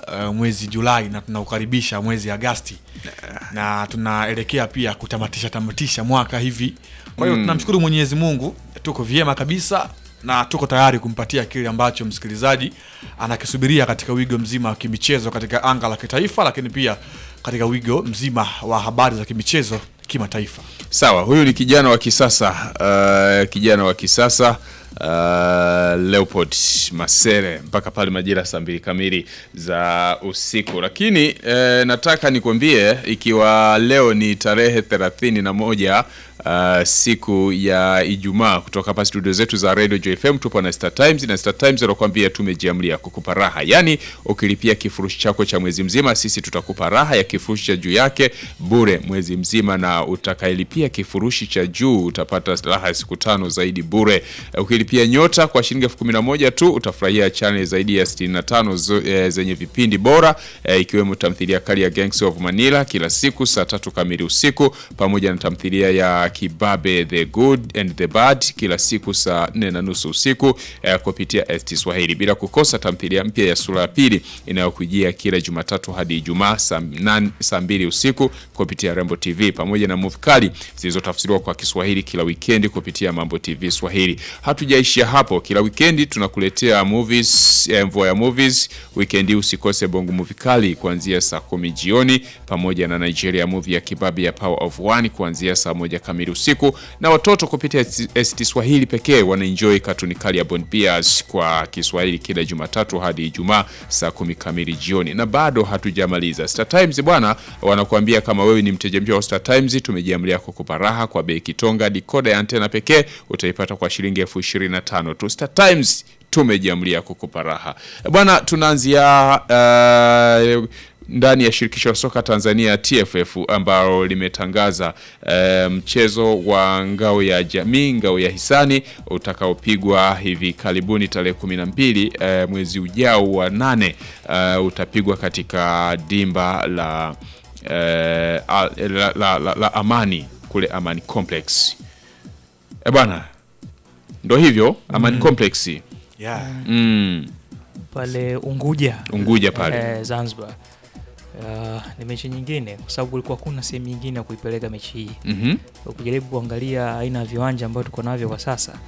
uh, mwezi Julai na tunaukaribisha mwezi Agasti na tunaelekea pia kutamatisha tamatisha mwaka hivi. Kwa hiyo tunamshukuru Mwenyezi Mungu, tuko vyema kabisa na tuko tayari kumpatia kile ambacho msikilizaji anakisubiria katika wigo mzima wa kimichezo katika anga la kitaifa, lakini pia katika wigo mzima wa habari za kimichezo kimataifa. Sawa, huyu ni kijana wa kisasa uh, kijana wa kisasa uh, Leopold Masere mpaka pale majira saa mbili kamili za usiku. Lakini eh, nataka nikwambie ikiwa leo ni tarehe thelathini na moja uh, siku ya Ijumaa, kutoka hapa studio zetu za Radio JFM tupo na Star Times na Star Times wanakuambia tumejiamlia kukupa raha, yaani ukilipia kifurushi chako cha mwezi mzima, sisi tutakupa raha ya kifurushi cha juu yake bure mwezi mzima, na utakayelipia kifurushi cha juu utapata raha ya siku tano zaidi bure. Eh, Ukilipia nyota kwa shilingi elfu kumi na moja tu utafurahia channel zaidi ya 65 zo, eh, zenye vipindi bora eh, ikiwemo tamthilia kali ya Gangs of Manila kila siku saa tatu kamili usiku pamoja na tamthilia ya Kibabe the Good and the Bad kila siku saa nne na nusu usiku eh, kupitia ST Swahili, bila kukosa tamthilia mpya ya sura ya pili inayokujia kila Jumatatu hadi Ijumaa saa nan- saa mbili usiku kupitia Rembo TV pamoja na movie kali zilizotafsiriwa kwa Kiswahili kila wikendi kupitia Mambo TV Swahili. Hatujaishia hapo, kila wikendi tunakuletea movies, eh, mvua ya movies. Wikendi usikose Bongo movie kali kuanzia saa kumi jioni pamoja na Nigeria movie ya Kibabe ya Power of One kuanzia saa moja kamili usiku, na watoto kupitia ST Swahili pekee wanaenjoy katuni kali ya Bond Bears kwa Kiswahili kila Jumatatu hadi Ijumaa saa kumi kamili jioni. Na bado hatujamaliza. Star Times bwana, wanakuambia kama wewe ni mteja mpya wa Star Times, tumejiamlia kukupa raha kwa bei kitonga. Dikoda ya antena pekee utaipata kwa shilingi elfu ishirini na tano tu. Star Times tumejiamlia kukupa raha bwana. Tunaanzia uh, ndani ya shirikisho la soka Tanzania TFF ambalo limetangaza eh, mchezo wa ngao ya jamii, ngao ya hisani utakaopigwa hivi karibuni tarehe kumi na mbili eh, mwezi ujao wa nane eh, utapigwa katika dimba la, eh, a- la, la, la, la Amani kule Amani Complex. E bwana, ndo hivyo Amani Complex Yeah. mm, pale Unguja Unguja pale eh, Zanzibar. Uh, ni mechi nyingine kwa sababu kulikuwa kuna sehemu nyingine ya kuipeleka mechi hii. Mhm. Ukijaribu kuangalia aina ya viwanja ambavyo tuko navyo kwa sasa,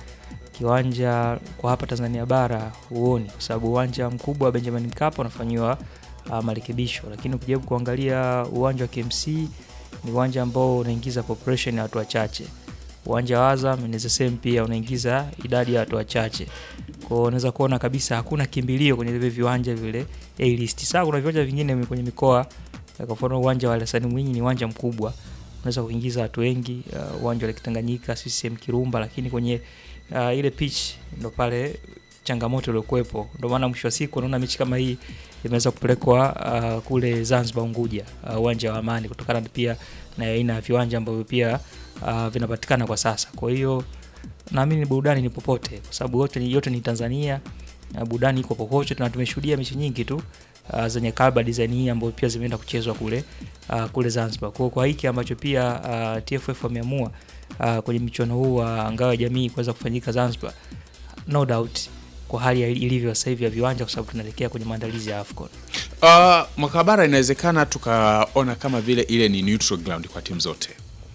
kiwanja kwa hapa Tanzania bara huoni, kwa sababu uwanja mkubwa wa Benjamin Mkapa unafanyiwa uh, marekebisho, lakini ukijaribu kuangalia uwanja wa KMC ni uwanja ambao unaingiza population ya watu wachache. Uwanja wa Azam ni the same pia unaingiza idadi ya watu wachache. Kwa hiyo unaweza kuona kabisa hakuna kimbilio kwenye vile viwanja vile A list. Sasa kuna viwanja vingine kwenye mikoa eh, kwa mfano uwanja wa Hassan Mwinyi ni uwanja mkubwa unaweza kuingiza watu wengi uh, uwanja wa Lake Tanganyika CCM Kirumba, lakini kwenye uh, ile pitch ndo pale changamoto iliyokuwepo. Ndio maana mwisho wa siku unaona mechi kama hii imeweza kupelekwa uh, kule Zanzibar Unguja, uh, uwanja wa Amani, kutokana pia na aina ya viwanja ambavyo pia uh, vinapatikana kwa sasa. Kwa hiyo naamini burudani ni popote, kwa sababu yote ni, yote ni Tanzania na burudani iko popote, na tumeshuhudia mechi nyingi tu uh, zenye kaba design hii ambazo pia zimeenda kuchezwa kule uh, kule Zanzibar. Kwa, kwa hiki ambacho pia uh, TFF wameamua uh, kwenye michuano huu wa ngao ya jamii kuweza kufanyika Zanzibar, no doubt kwa hali ya- ilivyo sasa hivi ya viwanja, kwa sababu tunaelekea kwenye maandalizi ya AFCON. Uh, mwaka bara inawezekana tukaona kama vile ile ni neutral ground kwa timu zote.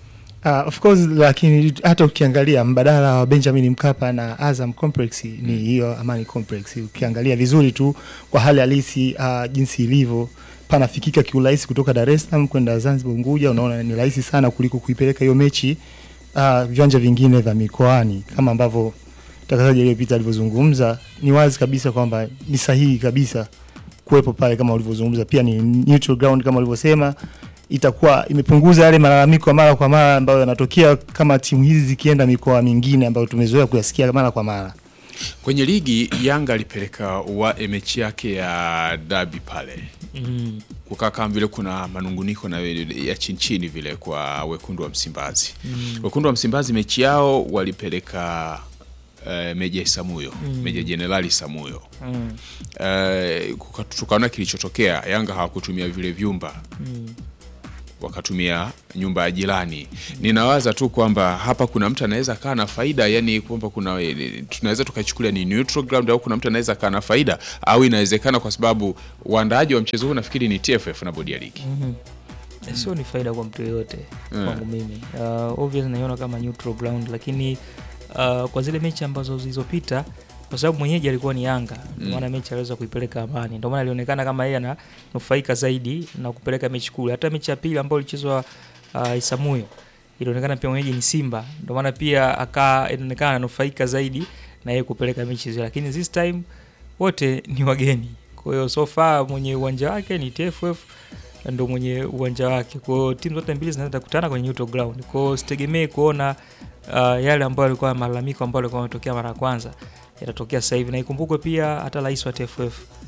Uh, of course lakini hata ukiangalia mbadala wa Benjamin Mkapa na Azam Complex ni hiyo Amani Complex. Ukiangalia vizuri tu kwa hali halisi uh, jinsi ilivyo panafikika kiurahisi kutoka Dar es Salaam kwenda Zanzibar Unguja, unaona ni rahisi sana kuliko kuipeleka hiyo mechi uh, viwanja vingine vya mikoani kama ambavyo mtangazaji aliyopita alivyozungumza. Ni wazi kabisa kwamba ni sahihi kabisa kuwepo pale kama ulivyozungumza, pia ni neutral ground kama ulivyosema itakuwa imepunguza yale malalamiko ya mara kwa mara ambayo yanatokea kama timu hizi zikienda mikoa mingine ambayo tumezoea kuyasikia mara kwa mara. Kwenye ligi Yanga alipeleka wa mechi yake ya dabi pale Mm. kukaa kama vile kuna manunguniko na ya chini chini vile kwa wekundu wa Msimbazi. Wekundu wa Msimbazi mechi yao walipeleka uh, Meja Isamuyo, Meja Jenerali Samuyo. Mm. Uh, tukaona kilichotokea, Yanga hawakutumia vile vyumba Mm. wakatumia nyumba ya jirani. Ninawaza tu kwamba hapa kuna mtu anaweza kaa na faida, yani kwamba kuna tunaweza tukachukulia ni neutral ground, au kuna mtu anaweza kaa na faida, au inawezekana kwa sababu waandaaji wa mchezo huu nafikiri ni TFF na bodi ya ligi. sio ni faida kwa mtu yoyote kwangu mimi uh, obvious naiona kama neutral ground lakini uh, kwa zile mechi ambazo zilizopita kwa sababu mwenyeji alikuwa ni Yanga mm. maana mechi aliweza kuipeleka Amani, ndio maana alionekana kama yeye ananufaika zaidi na kupeleka mechi kule. Hata mechi ya pili ambayo ilichezwa uh, Isamuyo ilionekana pia mwenyeji ni Simba, ndio maana pia aka inaonekana ananufaika zaidi na yeye kupeleka mechi hizo, lakini this time wote ni wageni. Kwa hiyo so far mwenye uwanja wake ni TFF ndo mwenye uwanja wake. Kwa hiyo timu zote mbili zinaweza kukutana kwenye neutral ground. Kwa hiyo sitegemee kuona uh, yale ambayo yalikuwa malalamiko ambayo yalikuwa yametokea mara ya kwanza yatatokea sasa hivi, na ikumbukwe pia hata rais wa TFF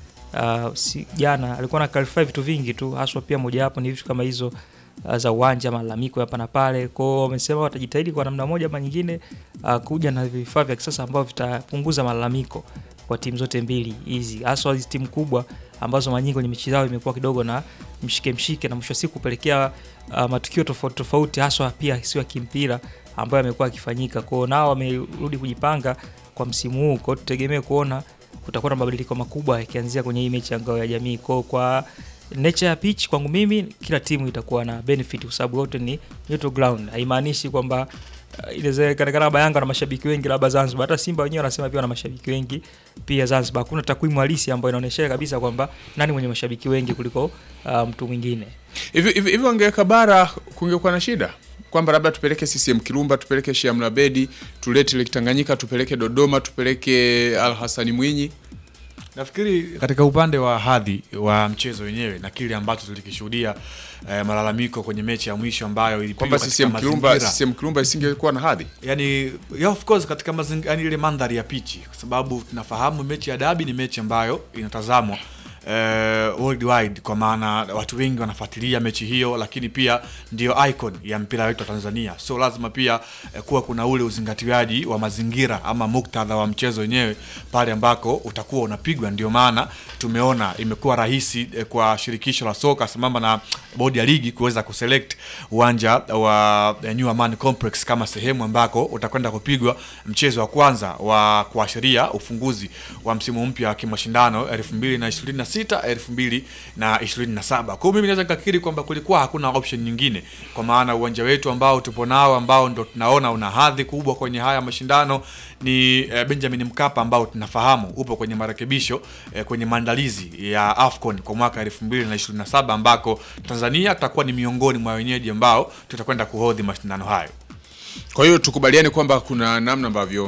uh, si, jana alikuwa na clarify vitu vingi tu, haswa pia mojawapo ni vitu kama hizo uh, za uwanja, malalamiko hapa na pale. Kwa hiyo wamesema watajitahidi kwa namna moja ama nyingine uh, kuja na vifaa vya kisasa ambavyo vitapunguza malalamiko kwa timu zote mbili hizi, haswa hizi timu kubwa ambazo mara nyingi kwenye mechi zao imekuwa kidogo na mshike mshike, na mwisho wa siku kupelekea uh, matukio tofauti tofauti, haswa pia sio ya kimpira ambayo yamekuwa yakifanyika. Kwa hiyo nao wamerudi kujipanga kwa msimu huu, kwa hiyo tutegemee kuona kutakuwa na mabadiliko makubwa yakianzia kwenye hii mechi ya ngao ya jamii. Kwa kwa nature ya pitch, kwangu mimi kila timu itakuwa na benefit kwa sababu wote ni neutral ground. Haimaanishi kwamba uh, inawezekana labda Yanga na mashabiki wengi labda Zanzibar, hata Simba wenyewe wanasema pia wana mashabiki wengi pia Zanzibar. Hakuna takwimu halisi ambayo inaonyesha kabisa kwamba nani mwenye mashabiki wengi kuliko uh, mtu mwingine. Hivi hivi hivi wangeweka bara kungekuwa na shida kwamba labda tupeleke CCM Kirumba, tupeleke Sheikh Mlabedi, tulete Lake Tanganyika, tupeleke Dodoma, tupeleke Al Hasani Mwinyi. Nafikiri katika upande wa hadhi wa mchezo wenyewe na kile ambacho tulikishuhudia eh, malalamiko kwenye mechi ya mwisho ambayo ilipigwa Kwamba katika CCM Kirumba, mazingira CCM Kirumba isingekuwa na hadhi. yani yeah, of course katika mazingira yani ile mandhari ya pichi, kwa sababu tunafahamu mechi ya dabi ni mechi ambayo inatazamwa eh, worldwide kwa maana watu wengi wanafuatilia mechi hiyo, lakini pia ndio icon ya mpira wetu wa Tanzania, so lazima pia eh, kuwa kuna ule uzingatiwaji wa mazingira ama muktadha wa mchezo wenyewe pale ambako utakuwa unapigwa. Ndio maana tumeona imekuwa rahisi eh, kwa shirikisho la soka sambamba na bodi ya ligi kuweza kuselect uwanja wa eh, New Amaan Complex kama sehemu ambako utakwenda kupigwa mchezo wa kwanza wa kuashiria ufunguzi wa msimu mpya wa kimashindano 2026 2027. Kwa hiyo mimi naweza nikakiri kwamba kulikuwa hakuna option nyingine, kwa maana uwanja wetu ambao tupo nao ambao ndo tunaona una hadhi kubwa kwenye haya mashindano ni eh, Benjamin Mkapa ambao tunafahamu upo kwenye marekebisho eh, kwenye maandalizi ya AFCON kwa mwaka 2027 ambako Tanzania tutakuwa ni miongoni mwa wenyeji ambao tutakwenda kuhodhi mashindano hayo. Kwa hiyo tukubaliane kwamba kuna namna ambavyo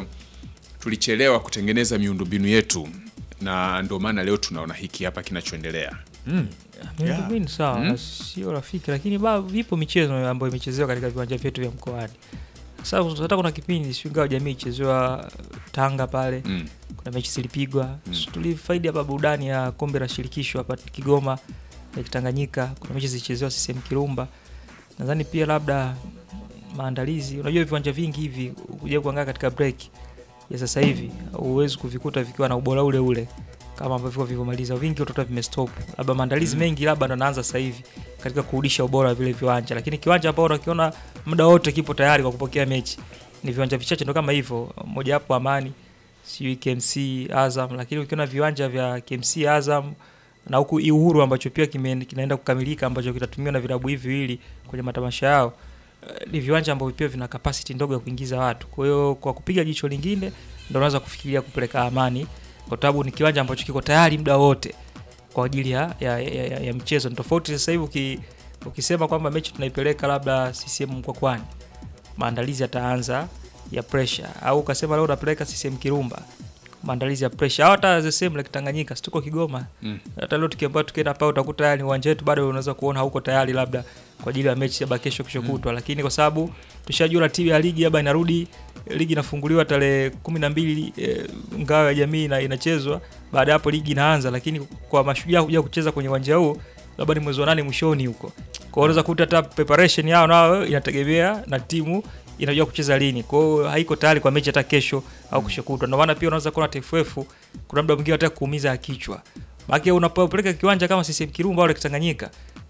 tulichelewa kutengeneza miundombinu yetu na ndio maana leo tunaona hiki hapa kinachoendelea. Miundombinu sawa, sio rafiki, lakini ba vipo michezo ambayo imechezewa katika viwanja vyetu vya mkoani. Sasa hata kuna kipindi sijui ngao jamii ichezewa Tanga pale Mm. kuna mechi zilipigwa So, tulifaidi hapa burudani ya kombe la shirikisho hapa Kigoma ya Tanganyika. Kuna mechi zilichezewa CCM Kirumba. Nadhani pia labda maandalizi, unajua viwanja vingi hivi kuja kuangaa katika break ya sasa hivi huwezi kuvikuta vikiwa na ubora ule ule kama ambavyo vilivyomaliza, vingi utakuta vimestop, labda maandalizi mengi labda ndo naanza sasa hivi katika kurudisha ubora wa vile viwanja, lakini kiwanja ambao unakiona muda wote kipo tayari kwa kupokea mechi ni viwanja vichache, ndo kama hivyo, moja hapo Amani, sijui KMC Azam, lakini ukiona viwanja vya KMC Azam na huku Uhuru ambacho pia kime, kinaenda kukamilika ambacho kitatumiwa na vilabu hivi viwili kwenye matamasha yao eh, ni viwanja ambavyo pia vina capacity ndogo ya kuingiza watu. Kwa hiyo kwa kupiga jicho lingine ndio unaweza kufikiria kupeleka Amani kwa sababu ni kiwanja ambacho kiko tayari muda wote kwa ajili ya, ya, ya, ya, ya mchezo. Ni tofauti sasa hivi uki, ukisema kwamba mechi tunaipeleka labda CCM Mkwakwani, maandalizi yataanza ya pressure, au ukasema leo unapeleka CCM Kirumba maandalizi ya pressure, au hata the same like Tanganyika, si tuko Kigoma Mm. hata leo tukiambiwa tukienda pale utakuta yani uwanja wetu bado unaweza kuona hauko tayari labda kwa ajili ya mechi ya kesho kesho kutwa, lakini kwa sababu tushajua ratiba ya ligi labda inarudi, ligi inafunguliwa tarehe kumi na mbili e, ngao ya jamii na inachezwa baada ya hapo ligi inaanza, lakini kwa mashujaa kuja kucheza kwenye uwanja huo labda ni mwezi wa nane mwishoni huko, kwa hiyo unaweza kuta hata preparation yao nao inategemea na timu inajua kucheza lini, kwa hiyo haiko tayari kwa mechi hata kesho au kesho kutwa. Ndio maana pia unaweza kuona TFF kuna muda mwingine hata kuumiza kichwa maana unapopeleka kiwanja kama CCM Kirumba au Lake Tanganyika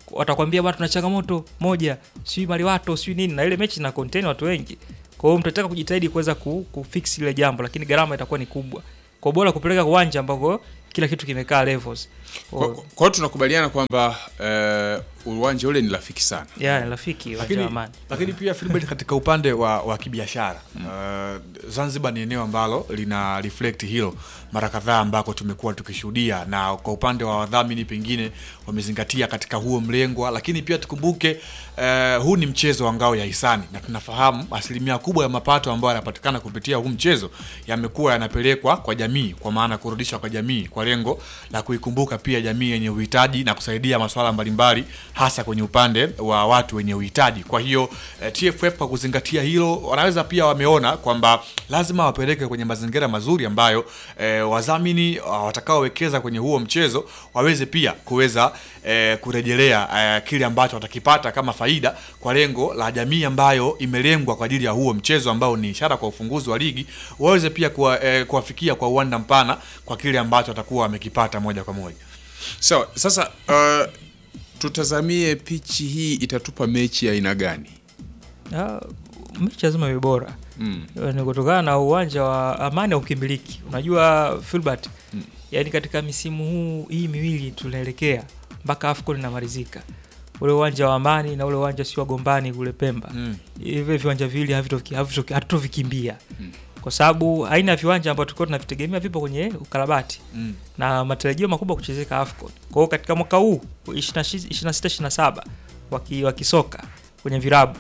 watakwambia bwana tuna changamoto moja sijui maliwato sijui nini na ile mechi na contain watu wengi kwa hiyo mtataka kujitahidi kuweza ku, kufix ile jambo lakini gharama itakuwa ni kubwa kwa bora kupeleka uwanja ambako kila kitu kimekaa levels Kwa kwa hiyo tunakubaliana kwamba eh, uwanja ule ni rafiki sana. ya ni rafiki uwanja lakini, wa amani lakini pia Philbert, katika upande wa, wa kibiashara uh, Zanzibar ni eneo ambalo lina reflect hilo mara kadhaa ambako tumekuwa tukishuhudia, na kwa upande wa wadhamini pengine wamezingatia katika huo mlengwa, lakini pia tukumbuke uh, huu ni mchezo wa ngao ya hisani, na tunafahamu asilimia kubwa ya mapato ambayo yanapatikana kupitia huu mchezo yamekuwa yanapelekwa kwa jamii, kwa maana kurudishwa kwa jamii kwa lengo la kuikumbuka pia jamii yenye uhitaji na kusaidia masuala mbalimbali hasa kwenye upande wa watu wenye uhitaji. Kwa hiyo eh, TFF kwa kuzingatia hilo, wanaweza pia wameona kwamba lazima wapeleke kwenye mazingira mazuri ambayo eh, wadhamini uh, watakaowekeza kwenye huo mchezo waweze pia kuweza eh, kurejelea eh, kile ambacho watakipata kama faida kwa lengo la jamii ambayo imelengwa kwa ajili ya huo mchezo ambao ni ishara kwa ufunguzi wa ligi, waweze pia kuwa, eh, kuwafikia kwa uwanda mpana kwa kile ambacho watakuwa wamekipata moja kwa moja. Sawa, sasa uh, tutazamie pichi hii itatupa mechi ya aina gani? Ah, mechi lazima iwe bora Mm. ni kutokana na uwanja wa amani au ukimiliki unajua Filbert Mm. yani katika misimu huu hii miwili tunaelekea mpaka AFCON inamalizika ule uwanja wa amani na ule uwanja sio wagombani kule Pemba Mm. hivi viwanja viwili havitoki- havitoki- hatutovikimbia Mm. kwa sababu aina ya viwanja ambavyo tulikuwa tunavitegemea vipo kwenye ukarabati Mm. na matarajio makubwa kuchezeka AFCON. Kwa hiyo katika mwaka huu 26 27 waki- wa kisoka kwenye virabu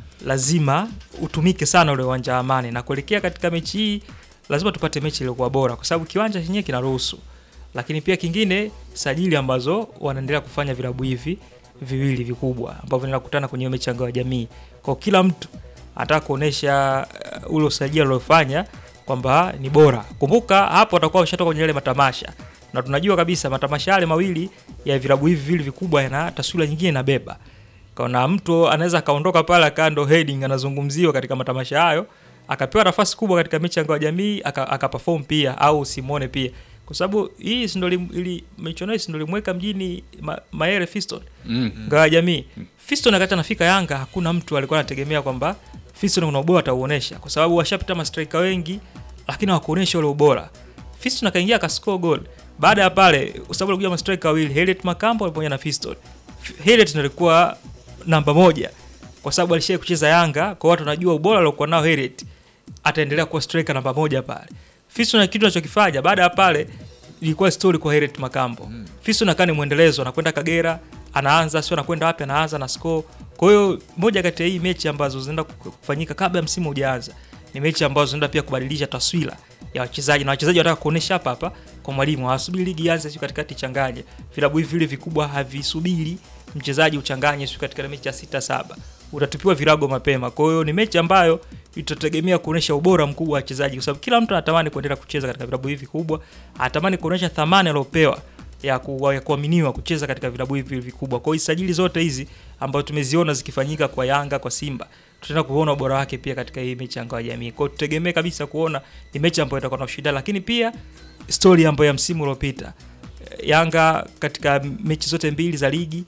lazima utumike sana ule uwanja wa Amani, na kuelekea katika mechi hii lazima tupate mechi iliyokuwa bora, kwa sababu kiwanja chenyewe kinaruhusu, lakini pia kingine sajili ambazo wanaendelea kufanya vilabu hivi viwili vikubwa ambavyo vinaenda kukutana kwenye hiyo mechi ya ngao ya jamii. Kwa hiyo kila mtu anataka kuonesha uh, ule usajili aliofanya kwamba ni bora. Kumbuka hapo watakuwa washatoka kwenye yale matamasha, na tunajua kabisa matamasha yale mawili ya vilabu hivi viwili vikubwa yana taswira nyingine inabeba. Kaona mtu anaweza akaondoka pale akawa ndo heading anazungumziwa katika matamasha hayo, akapewa nafasi kubwa katika mechi ya ngao ya jamii aka, aka perform pia au Simone pia, kwa sababu hii si ndo lim- ili michuano hii si ndo limweka mjini ma, Mayele Fiston Mm. ngao ya jamii. Fiston wakati anafika Yanga hakuna mtu alikuwa anategemea kwamba Fiston kuna ubora atauonesha, kwa sababu washapita mastrika wengi, lakini hawakuonesha ule ubora. Fiston akaingia akascore goal. Baada ya pale, kwa sababu alikuja mastrika wawili, Harriet Makambo pamoja na Fiston. F- Harriet ndiye alikuwa namba moja kwa sababu alishia kucheza Yanga, kwa watu wanajua ubora aliokuwa nao Harriet, ataendelea kuwa striker namba moja pale. Fiston na kitu anachokifanya baada ya pale ilikuwa story kwa Harriet Makambo. Mm. Fiston akaa ni mwendelezo, anakwenda Kagera, anaanza sio anakwenda wapi, anaanza na score. Kwa hiyo moja kati ya hii mechi ambazo zinaenda kufanyika kabla ya msimu hujaanza ni mechi ambazo zinaenda pia kubadilisha taswira ya wachezaji na wachezaji wanataka kuonesha hapa hapa kwa mwalimu, hawasubiri ligi ianze sio katikati changanye. Vilabu hivi vile vikubwa havisubiri mchezaji uchanganye sio katika mechi ya sita saba, utatupiwa virago mapema. Kwa hiyo ni mechi ambayo itategemea kuonesha ubora mkubwa wa wachezaji, kwa sababu kila mtu anatamani kuendelea kucheza katika vilabu hivi vikubwa, anatamani kuonesha thamani aliyopewa ya, ku, ya kuaminiwa kucheza katika vilabu hivi vikubwa. Kwa hiyo sajili zote hizi ambazo tumeziona zikifanyika kwa Yanga, kwa Simba, tutaenda kuona ubora wake pia katika hii mechi ya ngao ya jamii. Kwa hiyo tutegemee kabisa kuona ni mechi ambayo itakuwa na ushindani, lakini pia story ambayo ya msimu uliopita eh, Yanga katika mechi zote mbili za ligi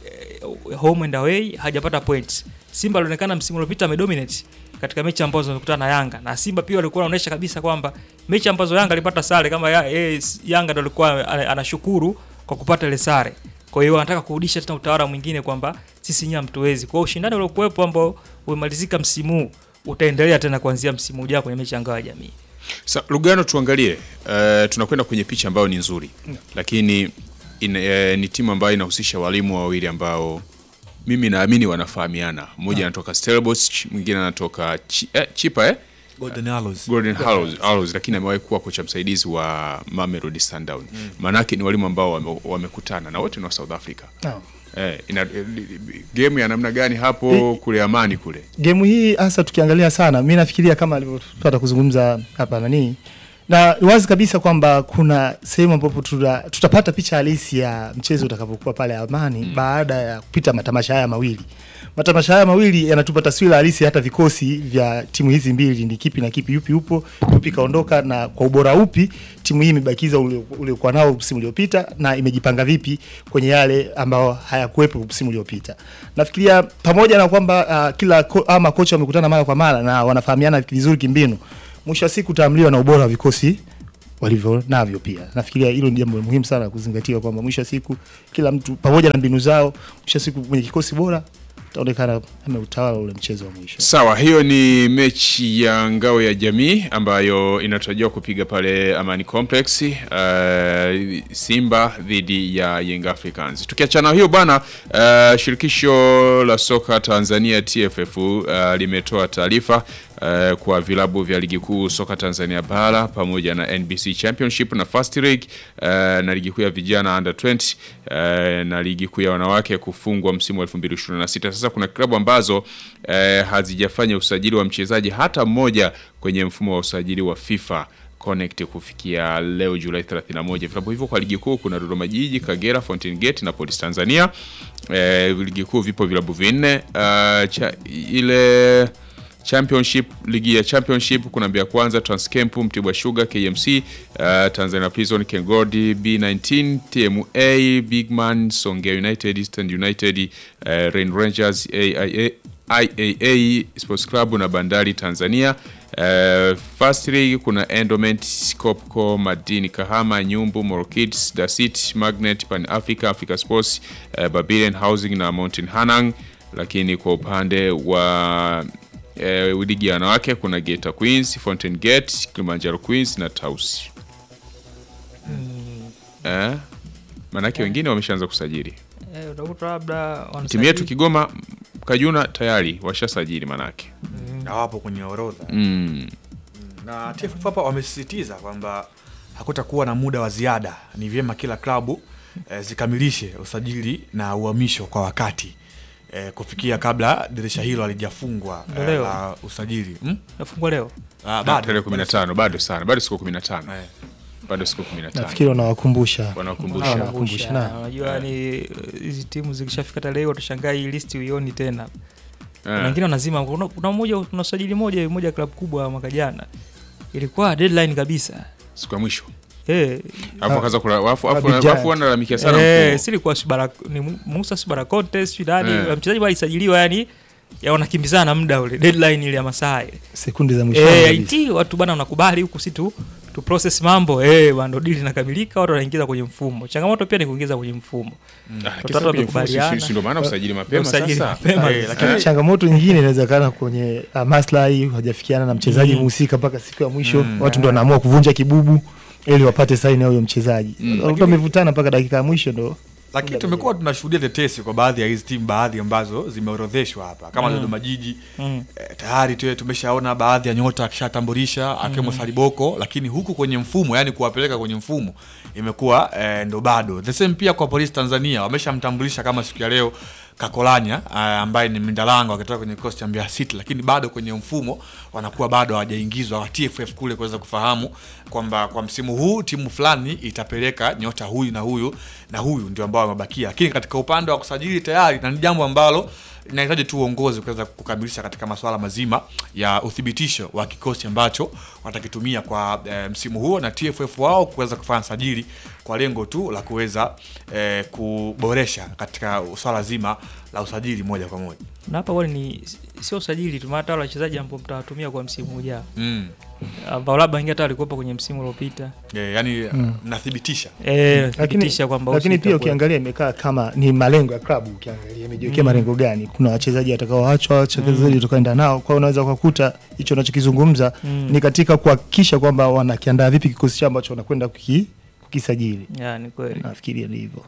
eh, home and away hajapata points. Simba alionekana msimu uliopita amedominate katika mechi ambazo wamekutana na Yanga na Simba pia walikuwa wanaonyesha kabisa kwamba mechi ambazo Yanga alipata sare kama ya, eh, Yanga ndo alikuwa ana- anashukuru kwa kupata ile sare. Kwa hiyo anataka kurudisha tena utawala mwingine kwamba sisi nyinyi hamtuwezi. Kwa hiyo ushindani uliokuwepo ambao umemalizika msimu huu utaendelea tena kuanzia msimu ujao kwenye mechi ya ngao ya jamii. Sa, Lugano tuangalie, uh, tunakwenda kwenye picha ambayo ni nzuri lakini in, uh, ni timu ambayo inahusisha walimu wawili ambao mimi naamini wanafahamiana. Mmoja anatoka Stellenbosch, mwingine anatoka chi, eh, Chipa eh? Golden Arrows. Golden Arrows, Arrows lakini amewahi kuwa kocha msaidizi wa Mamelodi Sundowns. Maanake ni walimu ambao wame- wamekutana na wote ni wa South Africa. Naam. Eh, ina, eh, game ya namna gani hapo kule Amani kule? Gemu hii hasa tukiangalia sana, mi nafikiria kama alivyopata kuzungumza hapa nani, na ni wazi kabisa kwamba kuna sehemu ambapo tuta, tutapata picha halisi ya mchezo utakapokuwa pale Amani baada ya kupita matamasha haya mawili. Matamasha haya mawili yanatupa taswira halisi hata vikosi vya timu hizi mbili ni kipi na kipi, yupi upo, yupi kaondoka, na kwa ubora upi timu hii imebakiza ule- uliokuwa nao msimu uliopita na imejipanga vipi kwenye yale ambao hayakuwepo msimu uliopita. Nafikiria pamoja na kwamba uh, kila ko, ama kocha wamekutana mara kwa mara na wanafahamiana vizuri kimbinu, mwisho wa siku utaamliwa na ubora wa vikosi walivyo navyo pia. Nafikiria hilo ni jambo muhimu sana kuzingatia kwamba mwisho wa siku kila mtu pamoja na mbinu zao, mwisho wa siku kwenye kikosi bora utaonekana ameutawala ule mchezo wa mwisho. Sawa, hiyo ni mechi ya ngao ya jamii ambayo inatarajiwa kupiga pale Amani Complex, uh, Simba dhidi ya Young Africans. Tukiachana hiyo bwana, uh, shirikisho la soka Tanzania TFF uh, limetoa taarifa uh, kwa vilabu vya ligi kuu soka Tanzania bara pamoja na NBC Championship na First League uh, na ligi kuu ya vijana under 20 uh, na ligi kuu ya wanawake kufungwa msimu wa 2026. Sasa kuna klabu ambazo uh, hazijafanya usajili wa mchezaji hata mmoja kwenye mfumo wa usajili wa FIFA Connect kufikia leo Julai 31. Vilabu hivyo kwa ligi kuu kuna Dodoma Jiji, Kagera, Fountain Gate na Police Tanzania. Eh, ligi kuu vipo vilabu vinne. Uh, cha, ile Championship, ligi ya Championship kuna Mbeya Kwanza, Transcamp, Mtibwa Sugar, KMC, uh, Tanzania Prison, Kengodi, B19, TMA, Bigman, Songea United, Eastern United, uh, Rain Rangers, AIA, IAA Sports Club na Bandari Tanzania. Uh, First League kuna Endowment, Copco, Madini Kahama, Nyumbu, Moro Kids, Dasit, Magnet, Pan Africa, Africa Sports, uh, Babylon Housing na Mountain Hanang. Lakini kwa upande wa eh, ligi ya wanawake kuna Geita Queens, Fountain Gate, Kilimanjaro Queens na Tausi. Eh, manake wengine wameshaanza kusajili. Eh, utakuta labda Timu wanasajili- yetu Kigoma Kajuna tayari washasajili manake. hawapo kwenye orodha Mm. na TFF hapa wamesisitiza kwamba hakutakuwa na muda wa ziada. Ni vyema kila klabu eh, zikamilishe usajili na uhamisho kwa wakati eh, kufikia kabla dirisha hilo halijafungwa eh, Leo. la usajili hmm? nafungwa leo Ah, Bado tarehe 15 bado sana, bado siku 15. Eh, Bado siku 15. Nafikiri wanawakumbusha Wanakumbusha. Hawa wanakumbusha, Kumbusha, na. unajua ni eh, hizi timu zikishafika tarehe hiyo utashangaa hii listi uioni tena Eh. na wengine wanazima kuna, kuna mmoja kuna usajili moja moja klabu kubwa mwaka jana ilikuwa deadline kabisa Siku ya mwisho. eh Alafu akaanza kula wafu afu Abidjan. afu wanalalamikia sana eh mkuu. si ilikuwa Shibara ni Musa Shibara Contest sio nani Eh. mchezaji bali alisajiliwa yani ya wanakimbizana muda ule deadline ile ya masaa ile sekundi za mwisho eh kabisa. iti watu bana wanakubali huku si tu tu process mambo eh bwana deal inakamilika watu wanaingiza kwenye mfumo changamoto pia ni kuingiza kwenye mfumo Ah, Watoto kisa kwenye wamekubaliana. mfumo, si- si ndio maana usajili mapema Usajili sasa. mapema. Eh, lakini changamoto nyingine inawezekana kwenye uh, maslahi hajafikiana na mchezaji mhusika mpaka siku ya mwisho watu ndo wanaamua kuvunja kibubu ili wapate saini ya huyo mchezaji mm. wamevutana mpaka dakika ya mwisho ndo lakini tumekuwa tunashuhudia tetesi kwa baadhi ya hizi timu baadhi ambazo zimeorodheshwa hapa kama Dodoma Jiji Mm. eh, tayari tu tumeshaona baadhi ya nyota akishatambulisha akiwemo Saliboko, lakini huku kwenye mfumo, yani kuwapeleka kwenye mfumo imekuwa eh, ndo bado. The same pia kwa Polisi Tanzania wameshamtambulisha kama siku ya leo Kakolanya eh, ambaye ni Mindalango akitoka kwenye kikosi cha Mbeya City, lakini bado kwenye mfumo wanakuwa bado hawajaingizwa wa TFF kule kuweza kufahamu kwamba kwa msimu huu timu fulani itapeleka nyota huyu na huyu na huyu ndio ambao wamebakia, lakini katika upande wa kusajili tayari, na ni jambo ambalo inahitaji tu uongozi kuweza kukamilisha katika masuala mazima ya uthibitisho wa kikosi ambacho watakitumia kwa e, msimu huo na TFF wao kuweza kufanya sajili kwa lengo tu la kuweza e, kuboresha katika swala zima la usajili moja kwa moja. na hapa wale ni sio usajili tu maana hata wale wachezaji ambao mtawatumia kwa msimu ujao Mm. ambao labda wengine hata walikuwepo kwenye msimu uliopita E, yani mnathibitisha eh lakini, thibitisha kwamba lakini usika pia kwa- ukiangalia imekaa kama ni malengo ya klabu ukiangalia imejiwekea malengo gani kuna wachezaji watakaoachwa wachezaji watakaoenda nao kwa hiyo unaweza ukakuta hicho unachokizungumza Mm. ni katika kuhakikisha kwamba wanakiandaa vipi kikosi chao ambacho wanakwenda kuki, kukisajili ya ni kweli nafikiria ni hivyo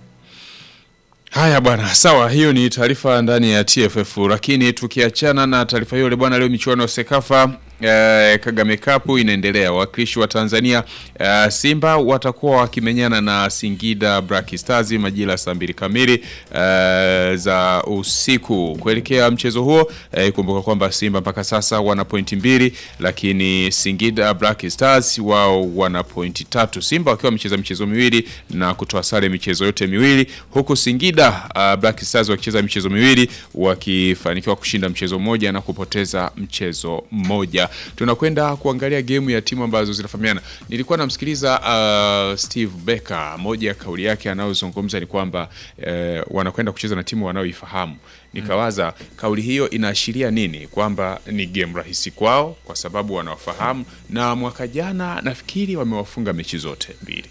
Haya bwana, sawa, hiyo ni taarifa ndani ya TFF. Lakini tukiachana na taarifa hiyo, bwana, leo michuano ya Sekafa eh, Kagame Cup inaendelea. Wawakilishi wa Tanzania eh, Simba watakuwa wakimenyana na Singida Black Stars majira ya saa mbili kamili eh, za usiku. Kuelekea mchezo huo eh, kumbuka kwamba Simba mpaka sasa wana pointi mbili, lakini Singida Black Stars wao wana pointi tatu. Simba wakiwa wamecheza michezo miwili na kutoa sare michezo yote miwili, huku Singida uh, Black Stars wakicheza michezo miwili wakifanikiwa kushinda mchezo mmoja na kupoteza mchezo mmoja. Tunakwenda kuangalia gemu ya timu ambazo zinafahamiana. Nilikuwa namsikiliza uh, Steve Becker, moja ya kauli yake anayozungumza ni kwamba eh, wanakwenda kucheza na timu wanaoifahamu. Nikawaza kauli hiyo inaashiria nini? Kwamba ni game rahisi kwao kwa sababu wanaofahamu, na mwaka jana nafikiri wamewafunga mechi zote mbili.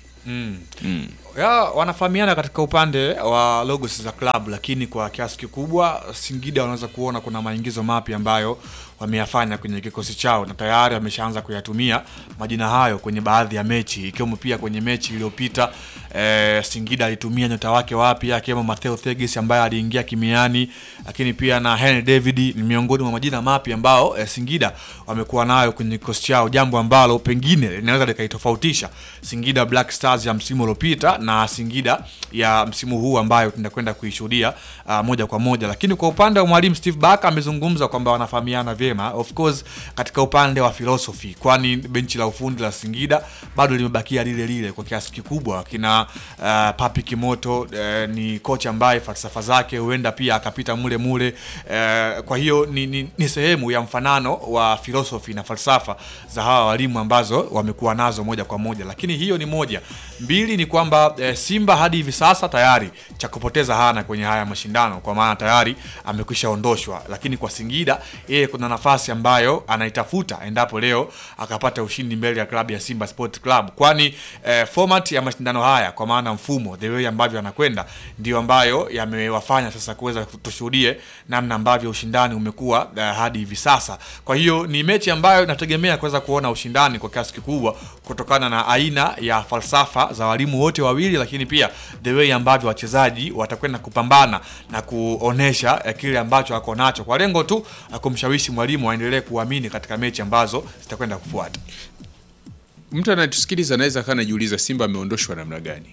ya wanafahamiana katika upande wa logos za klabu, lakini kwa kiasi kikubwa Singida wanaweza kuona kuna maingizo mapya ambayo wameyafanya kwenye kikosi chao na tayari wameshaanza kuyatumia majina hayo kwenye baadhi ya mechi, ikiwemo pia kwenye mechi iliyopita eh, Singida alitumia nyota wake wapya akiwemo Matteo Thegis ambaye aliingia kimiani, lakini pia na Henry David ni miongoni mwa majina mapya ambao eh, Singida wamekuwa nayo kwenye kikosi chao, jambo ambalo pengine linaweza likaitofautisha Singida Black Stars ya msimu uliopita na Singida ya msimu huu ambayo tunakwenda kuishuhudia uh, moja kwa moja. Lakini kwa upande wa mwalimu Steve Barker amezungumza kwamba wanafahamiana vyema, of course katika upande wa philosophy, kwani benchi la ufundi la Singida bado limebakia lile lile kwa kiasi kikubwa. Kina uh, Papi Kimoto uh, ni kocha ambaye falsafa zake huenda pia akapita mule mule uh, kwa hiyo ni, ni, ni sehemu ya mfanano wa philosophy na falsafa za hawa walimu ambazo wamekuwa nazo moja kwa moja, lakini hiyo ni moja. Mbili ni kwamba eh, Simba hadi hivi sasa tayari cha kupoteza hana kwenye haya mashindano, kwa maana tayari amekwisha ondoshwa, lakini kwa Singida yeye kuna nafasi ambayo anaitafuta endapo leo akapata ushindi mbele ya klabu ya Simba Sport Club, kwani eh, format ya mashindano haya kwa maana mfumo the way ambavyo anakwenda ndio ambayo yamewafanya sasa kuweza tushuhudie namna ambavyo ushindani umekuwa eh, hadi hivi sasa. Kwa hiyo ni mechi ambayo nategemea kuweza kuona ushindani kwa kiasi kikubwa kutokana na aina ya falsafa za walimu wote wawili, lakini pia the way ambavyo wachezaji watakwenda kupambana na kuonesha eh, kile ambacho wako nacho kwa lengo tu la kumshawishi mwalimu aendelee kuamini katika mechi ambazo zitakwenda kufuata. Mtu anayetusikiliza anaweza akawa anajiuliza Simba ameondoshwa namna gani?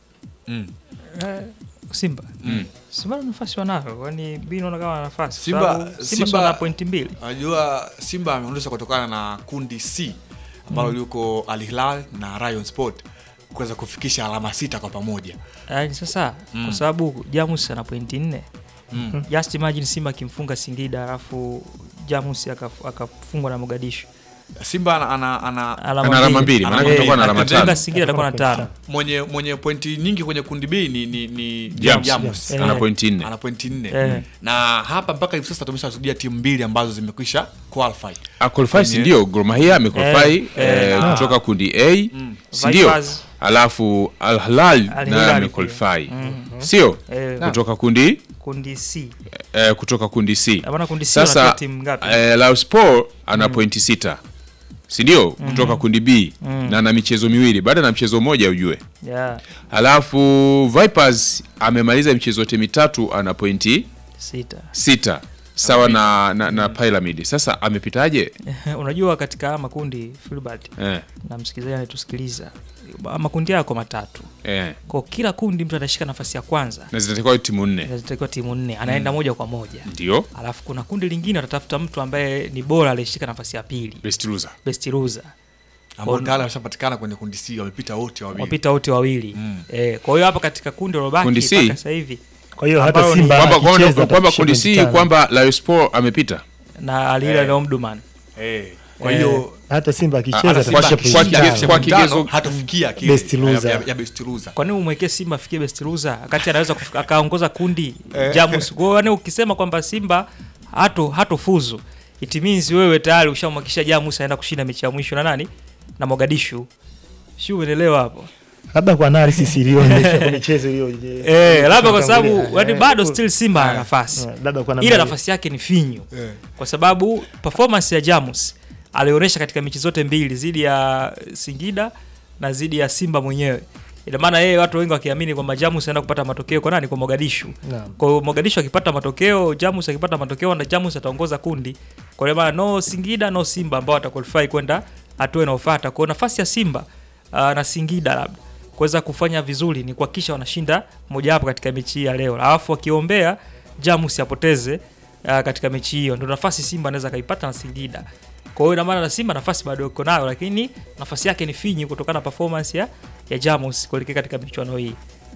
Eh, Simba Simba na nafasi wanayo, kwani bi naona kama wana nafasi Simba- Sababu Simba Simba- si wana pointi mbili Unajua Simba ameondoshwa kutokana na kundi C ambalo liko Al Hilal na Rayon Sport kuweza kufikisha alama sita kwa pamoja. yaani sasa kwa sababu Jamus ana pointi nne just imagine Simba akimfunga Singida alafu Jamus akaf- akafungwa na Mogadishu Simba ana, ana, ana Ana alama mbili, maanake Eh, kutakuwa na alama akifunga tano. Singida atakuwa na tano mwenye mwenye pointi nyingi kwenye kundi B ni, ni, ni Jamus. Jamus. Eh. Ana pointi nne. ana pointi nne Eh. na hapa mpaka hivi sasa tumeshashuhudia timu mbili ambazo zimekwisha qualify Akolfai si Kwenye- ndio? Gor Mahia amekolfai Eh, eh, eh, ah. kutoka kundi A si ndio? Vipers. Alafu Al Hilal Al naye Hilal amekolfai sio? Eh, Kutoka kundi kundi C eh, kutoka kundi C. Maana kundi C Sasa wanatoa timu ngapi? eh, Lauspor ana pointi sita si ndio? Kutoka kundi B na ana michezo miwili, baada na mchezo mmoja ujue. yeah, Halafu Vipers amemaliza michezo yote mitatu ana pointi sita sita sawa na, na, na Pyramid. Sasa amepitaje? unajua katika haya makundi Filbert Eh, na msikilizaji anayetusikiliza makundi yako matatu eh. kwa kila kundi mtu atashika nafasi ya kwanza Na zitatakiwa timu nne zitakiwa timu nne anaenda moja kwa moja ndio alafu kuna kundi lingine watatafuta mtu ambaye ni bora aliyeshika nafasi ya pili best loser. best loser ambao Kwa- tayari wameshapatikana kwenye kundi C wamepita wote wawili. wapita wote wawili eh, kwa hiyo hapa katika kundi lilobaki Kundi C? mpaka sasa hivi Kwa hiyo hata Ambao ni- Simba Kwamba kwamba akicheza kwamba atafikisha kundi pointi C tano. kwamba Lauspor amepita. na Alila na Omdurman Eh, kwa Eh, hiyo hata Simba akicheza hata Simba atafikisha kwa pointi kige- akifikisha tano. kwa pointi tano, kigezo- hatafikia kile Best loser. ya, ya, ya best loser. kwa nini umwekee Simba afikie best loser wakati anaweza kufika- akaongoza kundi Jamus kwa hiyo yani ukisema kwamba Simba hato hatofuzu it means wewe tayari ushamwakisha Jamus aenda kushinda mechi ya mwisho na nani na Mogadishu sio umeelewa hapo labda kwa analysis iliyoonyesha kwa michezo iliyo eh labda kwa sababu Eh, yani eh, bado eh, still Simba ana nafasi eh, labda kwa ila namna nafasi yake ni finyu Eh. kwa sababu performance ya Jamus alionyesha katika mechi zote mbili dhidi ya Singida na dhidi ya Simba mwenyewe ina maana yeye watu wengi wakiamini kwamba Jamus anaenda kupata matokeo kwa nani kwa Mogadishu Naam. kwa hiyo Mogadishu akipata matokeo Jamus akipata matokeo na Jamus ataongoza kundi kwa hiyo maana no Singida no Simba ambao wataqualify kwenda hatua inayofuata kwa hiyo nafasi ya Simba uh, na Singida labda kuweza kufanya vizuri ni kuhakikisha wanashinda mojawapo katika mechi hii ya leo alafu wakiombea Jamus apoteze uh, katika mechi hiyo ndio nafasi Simba anaweza kaipata na Singida kwa hiyo ina maana na Simba nafasi bado iko nayo, lakini nafasi yake ni finyi kutokana na performance ya, ya Jamus kuelekea katika michuano hii,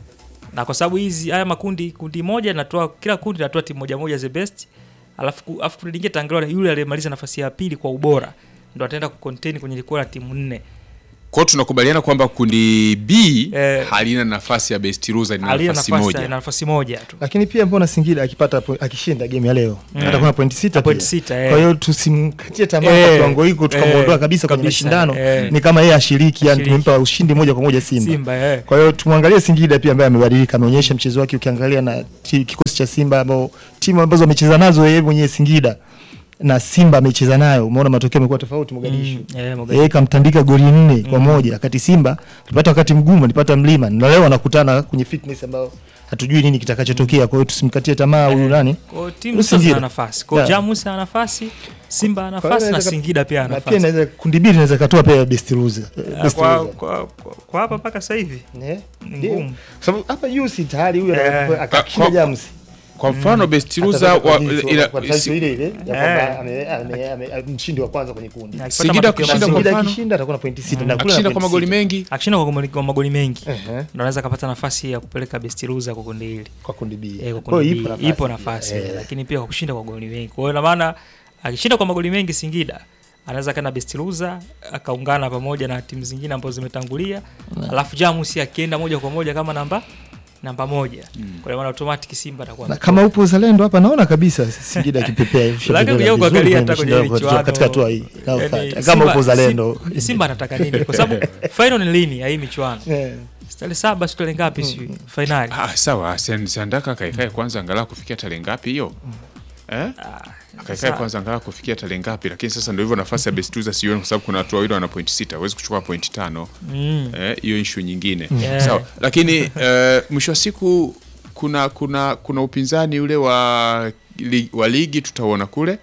na kwa sababu hizi haya makundi, kundi moja inatoa kila kundi inatoa timu moja moja the best, alafu ku- alafu kundi lingine taangaliwa yule aliyemaliza nafasi ya pili kwa ubora ndo ataenda kucontain kwenye likuwa la timu nne. Kwa hiyo tunakubaliana kwamba kundi B Eh, halina nafasi ya best loser, lina Aliye nafasi nafasi moja. na nafasi moja tu lakini pia mbona Singida akipata po- akishinda game ya leo atakuwa na pointi sita Point pia. sita, eh. Kwa hiyo tusimkatie tamaa Eh, kwa kiwango hiko tukamwondoa eh, kabisa kwenye kabisa, mashindano eh. ni kama yeye ashiriki, yani Ashiriki. tumempa ushindi moja kwa moja Simba. Simba eh. Kwa hiyo tumwangalie Singida pia ambaye amebadilika, ameonyesha mchezo wake. Ukiangalia na ti- kikosi cha Simba ambao timu ambazo amecheza nazo yeye mwenyewe Singida na Simba amecheza nayo, umeona matokeo yamekuwa tofauti Mogadishu. Mm, eh, Mogadishu. Yeye kamtandika goli nne kwa moja, wakati Simba alipata wakati mgumu, alipata mlima, na leo anakutana kwenye fitness ambao hatujui nini kitakachotokea. Kwa hiyo tusimkatie tamaa huyu nani. Kwa hiyo timu Huyu sasa Singida. zina nafasi. Kwa hiyo Yeah. Jamus ana nafasi, Simba ana Kwa hiyo nafasi na inaweza- Singida pia ana na pia nafasi. inaweza kundi mbili inaweza katoa pia best loser. Ah, Best Kwa, loser. kwa, kwa, kwa hapa mpaka sasa hivi Eh, ni ndio. ngumu. Kwa sababu hapa juu si tayari huyu Eh. anaweza akashinda Kwa- Jamus. Kwa mfano best loser Atatoka wa, kwa jinsi, ila, kwa taifa si- ile ile ya Eh. kwamba ame- ame- ame- mshindi wa kwanza kwenye kundi. Na akipata Singida matokeo kushinda mazuri- kwa Singida mfano? akishinda atakuwa na pointi sita na kule akishinda na kwa pointi magoli sita. mengi akishinda kwa magoli- kwa magoli mengi Ehe, ndo anaweza akapata nafasi ya kupeleka best loser kwa kundi hili kwa kundi B. Eh, kwa Kwa hiyo kundi B, ipo nafasi Eh. lakini pia kwa kushinda kwa magoli mengi. Kwa hiyo ina maana akishinda kwa magoli mengi Singida anaweza kana best loser akaungana pamoja na timu zingine ambazo zimetangulia, alafu Jamus akienda moja kwa moja kama namba namba moja kwa hiyo maana automatic Simba atakuwa Na ametoka. kama upo uzalendo hapa naona kabisa Singida akipepea hivi Lakini vizuri kuja kuangalia kwenye hata kwenye mashindano michuano, katika hatua hii inayofuata. yani Kama Simba- upo uzalendo. Simba, Simba anataka nini? Kwa sababu final ni lini ya hii michuano? Eh. Tarehe saba si tarehe ngapi sijui finali. ah, sawa Sen- Sandaka kaikae kwanza angalau kufikia tarehe ngapi hiyo eh? akaikae sasa- kwanza angalau kufikia tarehe ngapi lakini sasa ndio hivyo nafasi ya best loser sioni kwa sababu kuna watu wawili wana point sita huwezi kuchukua point tano Mm. eh, hiyo issue nyingine Yeah. sawa lakini eh, mwisho wa siku kuna kuna kuna upinzani ule wa, li, wa ligi tutauona kule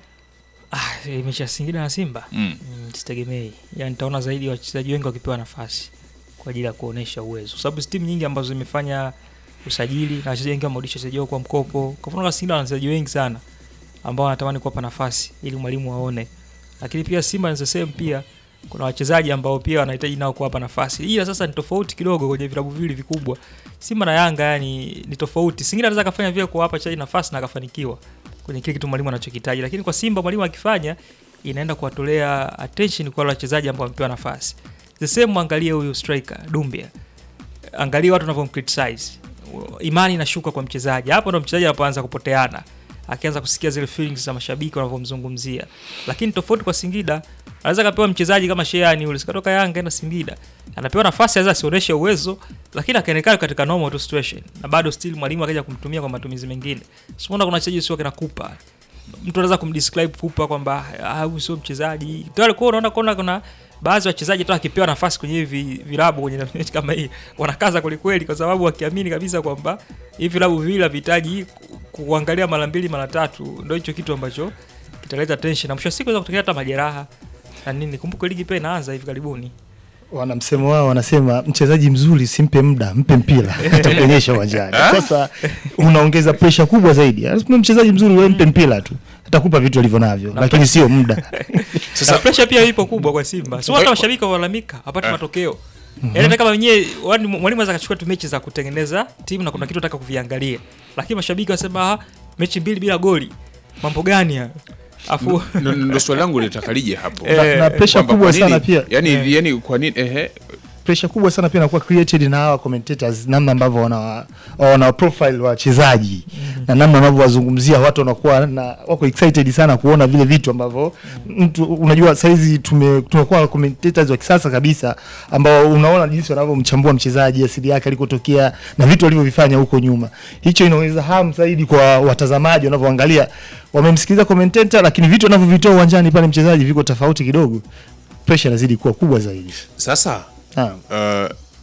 Ah, mechi ya Singida na Simba mm. mm, sitegemei. Yani nitaona zaidi wachezaji wengi wakipewa nafasi kwa ajili ya kuonesha uwezo, kwa sababu timu nyingi ambazo zimefanya usajili na wachezaji wengi wamerudisha wachezaji wao kwa mkopo. Kwa mfano kama Singida wana wachezaji wengi sana ambao wanatamani kuwapa nafasi ili mwalimu aone, lakini pia Simba ni the same pia kuna wachezaji ambao pia wanahitaji nao kuwapa nafasi, ila sasa ni tofauti kidogo kwenye vilabu viwili vikubwa. Simba na Yanga yani ni tofauti. Singida anaweza akafanya vile kuwapa wachezaji nafasi na akafanikiwa kwenye kile kitu mwalimu anachokitaji, lakini kwa Simba mwalimu akifanya inaenda kuwatolea attention kwa wale wachezaji ambao wamepewa nafasi. The same angalie huyu striker Dumbia, angalia watu wanavyomcriticize, imani inashuka kwa mchezaji. Hapo ndo mchezaji anapoanza kupoteana, akianza kusikia zile feelings za mashabiki wanavyomzungumzia. Lakini tofauti kwa Singida, anaweza kapewa mchezaji kama Sheani yule sikatoka Yanga enda Singida, anapewa nafasi, aweza asionyeshe uwezo, lakini akaonekana katika normal tu situation, na bado still mwalimu akaja kumtumia kwa matumizi mengine. Simuona kuna wachezaji sio kina Kupa mtu anaweza kumdescribe Kupa kwamba ah, huyu sio mchezaji tayari. Kwa unaona kuna kuna baadhi ya wachezaji tu akipewa nafasi kwenye hivi vilabu kwenye mechi kama hii wanakaza kwelikweli, kwa sababu wakiamini kabisa kwamba hivi vilabu viwili havihitaji ku- kuangalia mara mbili mara tatu. Ndio hicho kitu ambacho kitaleta tension na mwisho wa siku inaweza kutokea hata majeraha na nini. Kumbuke ligi pia inaanza hivi karibuni. wana msemo wao wanasema mchezaji mzuri simpe muda mpe mpira atakuonyesha uwanjani sasa unaongeza presha kubwa zaidi Lazima mchezaji mzuri wewe mpe mpira tu atakupa vitu alivyo navyo lakini sio muda Sasa pressure pia ipo kubwa kwa Simba. Sio hata mashabiki walalamika hapati matokeo. Yaani hata kama wenyewe wani- mwalimu anaweza akachukua tu mechi za kutengeneza timu na kuna kitu nataka kuviangalia. Lakini mashabiki wasema ah, mechi mbili bila goli. Mambo gani haya? Afu Ndo- ndo swali langu litaka lije hapo na, na presha Kwamba kubwa kwa nini- sana pia yani, yani kwa nini ehe presha kubwa sana pia inakuwa created na hawa commentators namna ambavyo wana wana profile wachezaji na namna ambavyo wazungumzia watu wanakuwa na wako excited sana kuona vile vitu ambavyo mtu unajua saizi tume tunakuwa na commentators wa kisasa kabisa ambao unaona jinsi wanavyomchambua mchezaji asili yake alikotokea na vitu alivyovifanya huko nyuma hicho inaweza hamu zaidi kwa watazamaji wanavyoangalia wamemsikiliza commentator lakini vitu anavyovitoa uwanjani pale mchezaji viko tofauti kidogo pressure inazidi kuwa kubwa zaidi sasa Naam. uh,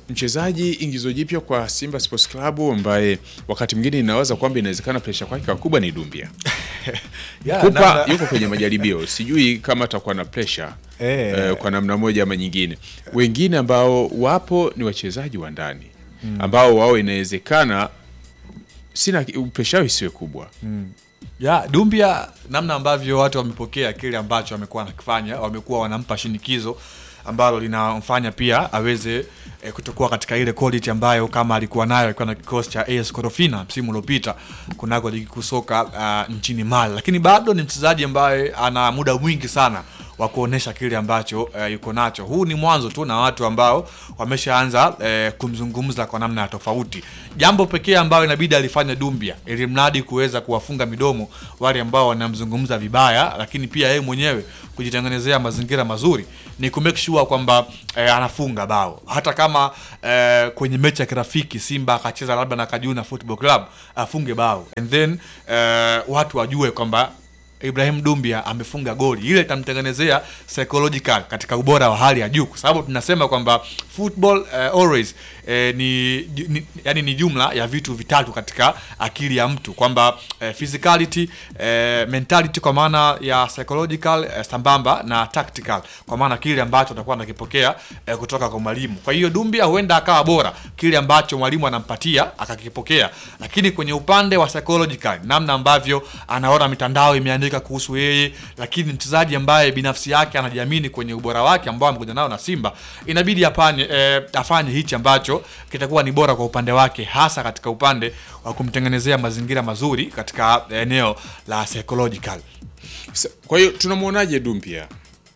mchezaji ingizo jipya kwa Simba Sports Club ambaye wakati mwingine inawaza kwamba inawezekana presha kwake kubwa ni Dumbia. Yeah, Kupa namna- yuko kwenye majaribio, sijui kama atakuwa na presha Eh. eh, kwa namna moja ama nyingine. Wengine ambao wapo ni wachezaji wa ndani ambao wao inawezekana sina presha yao isiwe kubwa ya Dumbia, namna ambavyo watu wamepokea kile ambacho amekuwa anakifanya, wamekuwa wanampa shinikizo ambalo linamfanya pia aweze e, kutokuwa katika ile quality ambayo kama alikuwa nayo akiwa na kikosi cha AS Korofina msimu uliopita kunako ligi kuu soka uh, nchini Mali, lakini bado ni mchezaji ambaye ana muda mwingi sana wa kuonesha kile ambacho uh, yuko nacho. Huu ni mwanzo tu na watu ambao wameshaanza uh, kumzungumza kwa namna ya tofauti. Jambo pekee ambayo inabidi alifanya Dumbia ili mradi kuweza kuwafunga midomo wale ambao wanamzungumza vibaya, lakini pia yeye mwenyewe kujitengenezea mazingira mazuri ni ku make sure kwamba eh, anafunga bao hata kama eh, kwenye mechi ya kirafiki Simba akacheza labda na Kajuna Football Club afunge bao and then eh, watu wajue kwamba Ibrahim Dumbia amefunga goli, ile itamtengenezea psychological katika ubora wa hali ya juu, kwa sababu tunasema kwamba football uh, always eh, ni, ni yani ni jumla ya vitu vitatu katika akili ya mtu kwamba eh, physicality eh, mentality kwa maana ya psychological eh, sambamba na tactical kwa maana kile ambacho atakuwa anakipokea eh, kutoka kwa mwalimu. Kwa hiyo Dumbia huenda akawa bora kile ambacho mwalimu anampatia akakipokea, lakini kwenye upande wa psychological, namna ambavyo anaona mitandao imeandika kuhusu yeye, lakini mchezaji ambaye binafsi yake anajiamini kwenye ubora wake ambao amekuja nao na Simba, inabidi afanye eh, afanye hichi ambacho kitakuwa ni bora kwa upande wake, hasa katika upande wa kumtengenezea mazingira mazuri katika eneo la psychological. Sa- kwa hiyo tunamwonaje Dumbia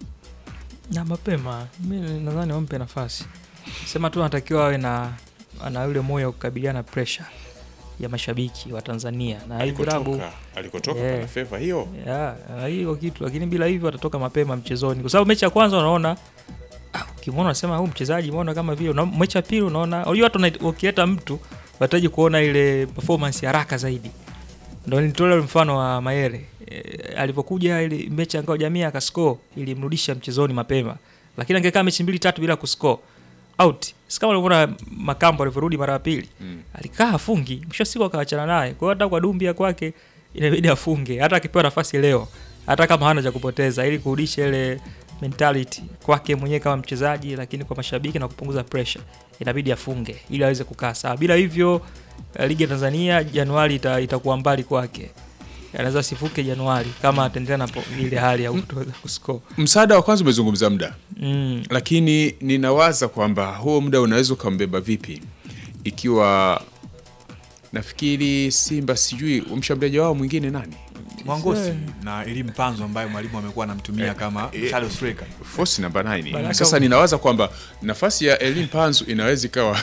na mapema mi nadhani wampe nafasi sema tu anatakiwa awe na ana yule moyo wa kukabiliana na pressure ya mashabiki wa Tanzania na hii klabu alikotoka alikotoka Yeah. pana feva hiyo ya ah, hiyo kitu lakini bila hivyo atatoka mapema mchezoni kwa sababu mechi ya kwanza unaona ah, ukimwona unasema huyu mchezaji umeona kama vile una- mechi ya pili unaona unajua watu wana- wakileta mtu wataji kuona ile performance ya haraka zaidi ndo nitolea mfano wa Mayere e, alivyokuja ile mechi ya ngao jamii akascore ilimrudisha mchezoni mapema lakini angekaa mechi mbili tatu bila kuscore out si kama ulivyoona makambo alivyorudi mara ya pili Mm. alikaa afungi mwisho wa siku akaachana naye kwa hiyo hata kwa Dumbia kwake inabidi afunge hata akipewa nafasi leo hata kama hana cha kupoteza ili kurudisha ile mentality kwake mwenyewe kama mchezaji lakini kwa mashabiki na kupunguza pressure inabidi afunge ili aweze kukaa sawa bila hivyo eh, ligi ya Tanzania Januari ita, itakuwa mbali kwake anaweza sifuke Januari kama ataendelea na po- ile hali ya kutoweza kuscore msaada wa kwanza umezungumza muda mm. lakini ninawaza kwamba huo muda unaweza ukambeba vipi ikiwa nafikiri Simba sijui mshambuliaji wao mwingine nani Mwangosi na ili mpanzo ambayo mwalimu amekuwa anamtumia kama shadow striker. force namba 9 Baraka sasa u- ninawaza kwamba nafasi ya Elin Panzu inaweza ikawa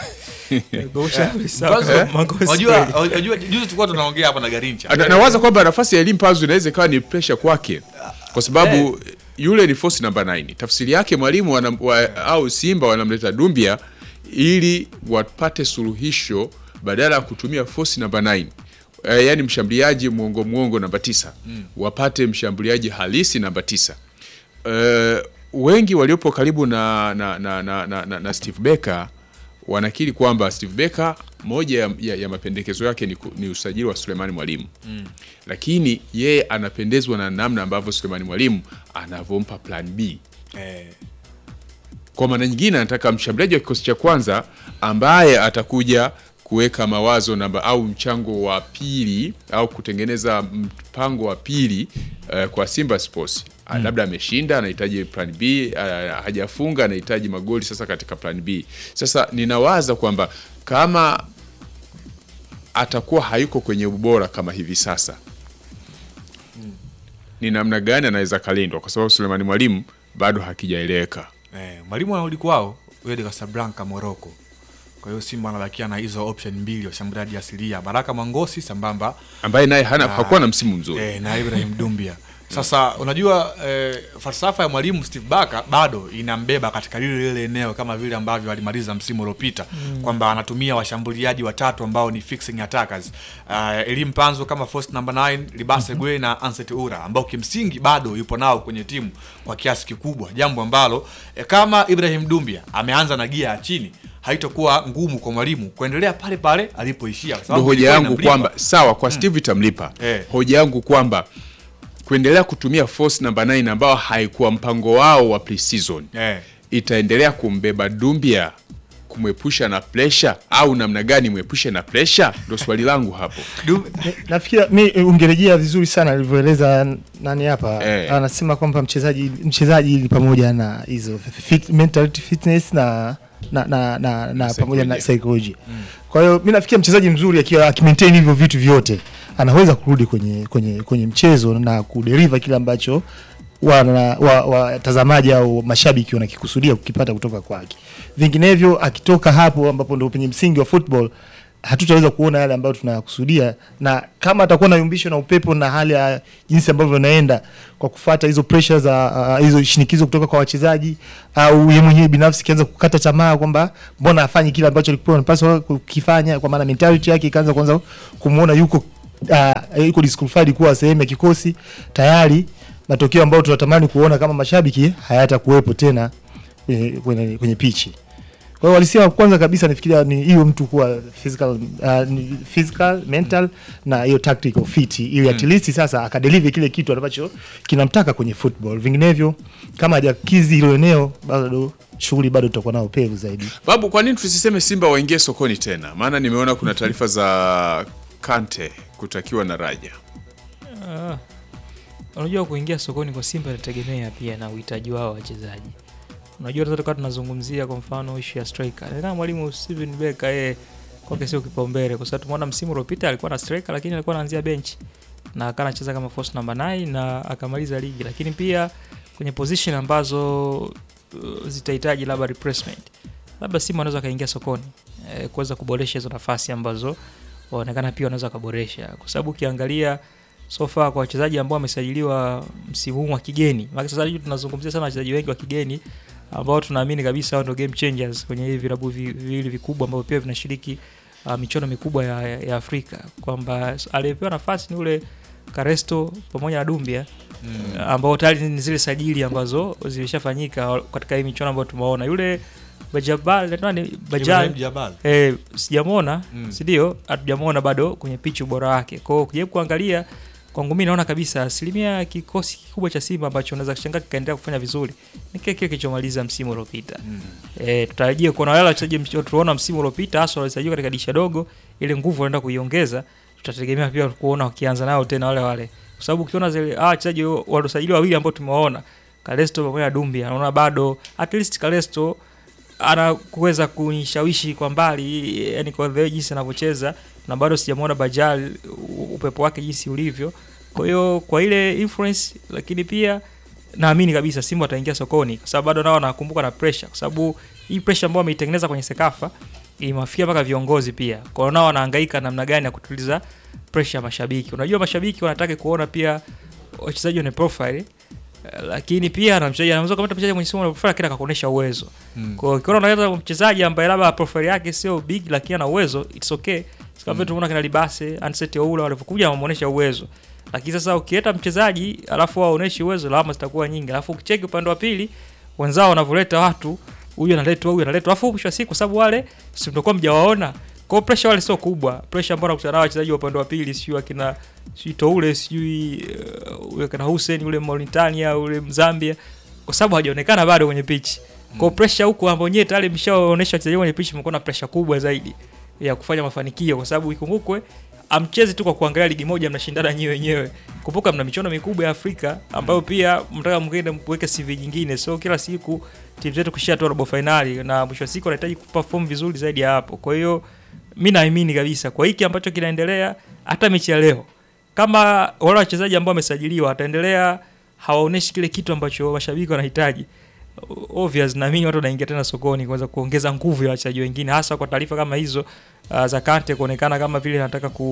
Mpanzo, Unajua unajua juzi tulikuwa tunaongea hapa na Garincha. Na- nawaza kwamba nafasi ya Elin Panzu inaweza ikawa ni pressure kwake kwa sababu yule ni force namba 9 tafsiri yake mwalimu wana- wa, au Simba wanamleta Dumbia ili wapate suluhisho badala ya kutumia force namba 9 e, yani mshambuliaji mwongo mwongo namba tisa wapate mshambuliaji halisi namba tisa e, wengi waliopo karibu na, na, na, na, na, na, na Steve Becker wanakiri kwamba Steve Becker moja ya, ya, ya mapendekezo yake ni, ku- ni usajili wa Sulemani Mwalimu mm. lakini yeye anapendezwa na namna ambavyo Sulemani Mwalimu anavyompa plan B Eh, kwa maana nyingine anataka mshambuliaji wa kikosi cha kwanza ambaye atakuja kuweka mawazo namba au mchango wa pili au kutengeneza mpango wa pili uh, kwa Simba Sports mm. labda ameshinda anahitaji plan B uh, hajafunga anahitaji magoli sasa katika plan B sasa ninawaza kwamba kama atakuwa hayuko kwenye ubora kama hivi sasa ni namna gani anaweza kalindwa kwa sababu Sulemani Mwalimu bado hakijaeleweka eh, mwalimu anarudi kwao Wydad Casablanca Morocco. Kwa hiyo Simba anabakia na hizo option mbili washambuliaji asilia Baraka Mwangosi sambamba ambaye naye hana Ah. hakuwa na msimu mzuri eh, na Ibrahim Dumbia. Sasa unajua eh, falsafa ya mwalimu Steve Barker bado inambeba katika lile lile eneo kama vile ambavyo alimaliza msimu uliopita kwamba anatumia washambuliaji watatu ambao ni fixing attackers uh, Elim Panzo kama first number 9 Libase Gwe na Anset Ura ambao kimsingi bado yupo nao kwenye timu kwa kiasi kikubwa, jambo ambalo eh, kama Ibrahim Dumbia ameanza na gia ya chini haitakuwa ngumu kwa mwalimu kuendelea pale pale alipoishia, kwa Ndio sababu hoja ilikuwa yangu inamlipa. kwamba sawa kwa Steve itamlipa. Eh. Hoja yangu kwamba kuendelea kutumia force number 9 ambao haikuwa mpango wao wa pre-season eh. itaendelea kumbeba Dumbia kumwepusha na pressure au namna gani mwepushe na pressure? Ndio swali langu hapo. Du- nafikiri mi ungerejea vizuri sana alivyoeleza nani hapa Eh. anasema kwamba mchezaji mchezaji ili pamoja na hizo fit, mentality fitness na na, na, na, na pamoja na psychology kwa hiyo mi nafikiri mchezaji mzuri akiwa akimaintain hivyo vitu vyote anaweza kurudi kwenye kwenye kwenye mchezo na kudeliver kile ambacho wana- wa- watazamaji au mashabiki wanakikusudia kukipata kutoka kwake. Vinginevyo akitoka hapo ambapo ndio penye msingi wa football hatutaweza kuona yale ambayo tunayakusudia, na kama atakuwa na yumbisho na upepo na hali ya jinsi ambavyo inaenda kwa kufata hizo pressure za uh, hizo shinikizo kutoka kwa wachezaji au yeye mwenyewe binafsi kianza kukata tamaa kwamba mbona afanyi kile ambacho alikuwa anapaswa kukifanya, kwa maana mentality yake ikaanza kwanza kumuona yuko uh, yuko disqualified kuwa sehemu ya kikosi tayari matokeo ambayo tunatamani kuona kama mashabiki hayatakuwepo tena kwenye, kwenye, kwenye pichi. Kwa hiyo walisia kwanza kabisa nifikiria ni hiyo mtu kuwa physical, uh, ni physical mental na hiyo tactical fit ili at least sasa akadeliver kile kitu ambacho kinamtaka kwenye football. Vinginevyo kama hajakizi hilo eneo, bado shughuli bado tutakuwa nao pevu zaidi. Babu, kwa nini tusiseme Simba waingie sokoni tena? Maana nimeona kuna taarifa za Kante kutakiwa na Raja. Ah, unajua kuingia sokoni kwa Simba inategemea pia na uhitaji wao wachezaji. Unajua sasa tukawa tunazungumzia kwa mfano issue ya striker. Na mwalimu Steven Becker yeye kwake sio kipaumbele kwa sababu tumeona msimu uliopita alikuwa na striker lakini alikuwa anaanzia bench na akawa anacheza kama force number 9 na akamaliza ligi, lakini pia kwenye position ambazo uh, zitahitaji labda replacement, labda Simba anaweza akaingia sokoni eh, kuweza kuboresha hizo nafasi ambazo waonekana pia wanaweza wakaboresha, kwa sababu ukiangalia so far kwa wachezaji ambao wamesajiliwa msimu huu wa kigeni, maana sasa hivi tunazungumzia sana wachezaji wengi wa kigeni ambao tunaamini kabisa hao ndio game changers kwenye hivi vilabu vi- viwili vikubwa ambavyo pia vinashiriki uh, michuano mikubwa ya, ya, ya Afrika, kwamba aliyepewa nafasi ni ule Karesto pamoja na Dumbia Mm. ambao tayari ni zile sajili ambazo zilishafanyika katika hii michuano ambayo tumeona. Yule Bajabal nani Ibrahim Bajal Jabal. eh, sijamwona Mm. si ndio? Hatujamwona bado kwenye pichi ubora wake. Kwa hiyo ukijaribu kuangalia kwangu mimi naona kabisa asilimia ya kikosi kikubwa cha Simba ambacho unaweza kushangaa kikaendelea kufanya vizuri ni kile kile kilichomaliza msimu uliopita. Mm. Eh, tutarajie kuona wale wachezaji mch- tuliona msimu uliopita hasa walisajiliwa katika dirisha dogo, ile nguvu wanaenda kuiongeza, tutategemea pia kuona wakianza nao tena wale wale, kwa sababu ukiona zile ah, wachezaji waliosajiliwa wawili ambao tumewaona Kalesto pamoja na Dumbia, naona bado at least Kalesto anakuweza kunishawishi kwa mbali, yani kwa the way jinsi anavyocheza, na bado sijamwona Bajal u- upepo wake jinsi ulivyo. Kwa hiyo kwa ile influence, lakini pia naamini kabisa Simba wataingia sokoni, kwa sababu bado nao wanakumbuka na pressure, kwa sababu hii pressure ambayo wameitengeneza kwenye Sekafa imewafikia mpaka viongozi pia. Kwa hiyo nao wanahangaika namna gani ya kutuliza pressure ya mashabiki. Unajua mashabiki wanataka kuona pia wachezaji wenye profile eh, lakini pia na mchezaji anaweza kumta mchezaji mwenye simu na profile lakini akakuonesha uwezo. Mm. Kwa hiyo ukiona unaweza mchezaji ambaye labda profile yake sio big lakini ana uwezo, it's okay. Sika vile tumeona kina Libase, Anseti Oula walivyokuja wameonyesha uwezo. Lakini sasa ukileta mchezaji alafu waoneshi uwezo, lawama zitakuwa nyingi. Alafu ukicheki upande wa pili wenzao wanavyoleta watu, huyu analetwa, huyu analetwa. Alafu mwisho wa siku kwa sababu wale si mtakuwa mjawaona. Kwa hiyo pressure wale sio kubwa. Pressure ambayo nakutana nao wachezaji wa upande wa pili sio akina sijui Toure sijui uh, ule kana Hussein ule Mauritania ule Mzambia kwa sababu hawajaonekana bado kwenye pitch. Kwa hiyo pressure huko ambao nyewe tayari mshaonesha wachezaji kwenye pitch mko na pressure kubwa zaidi ya kufanya mafanikio kwa sababu ikumbukwe amchezi tu kwa kuangalia ligi moja mnashindana nyewe wenyewe. Kumbuka mna michuano mikubwa ya Afrika ambayo pia mtaka mwingine mweke CV nyingine. So kila siku timu zetu kushia tu robo finali na mwisho wa siku wanahitaji kuperform vizuri zaidi ya hapo. Kwa hiyo mi naamini kabisa kwa hiki ambacho kinaendelea hata mechi ya leo kama wale wachezaji ambao wamesajiliwa wataendelea hawaoneshi kile kitu ambacho mashabiki wanahitaji obvious naamini watu wanaingia tena sokoni kuweza kuongeza nguvu ya wachezaji wengine hasa kwa taarifa kama hizo uh, za Kante kuonekana kama vile anataka ku,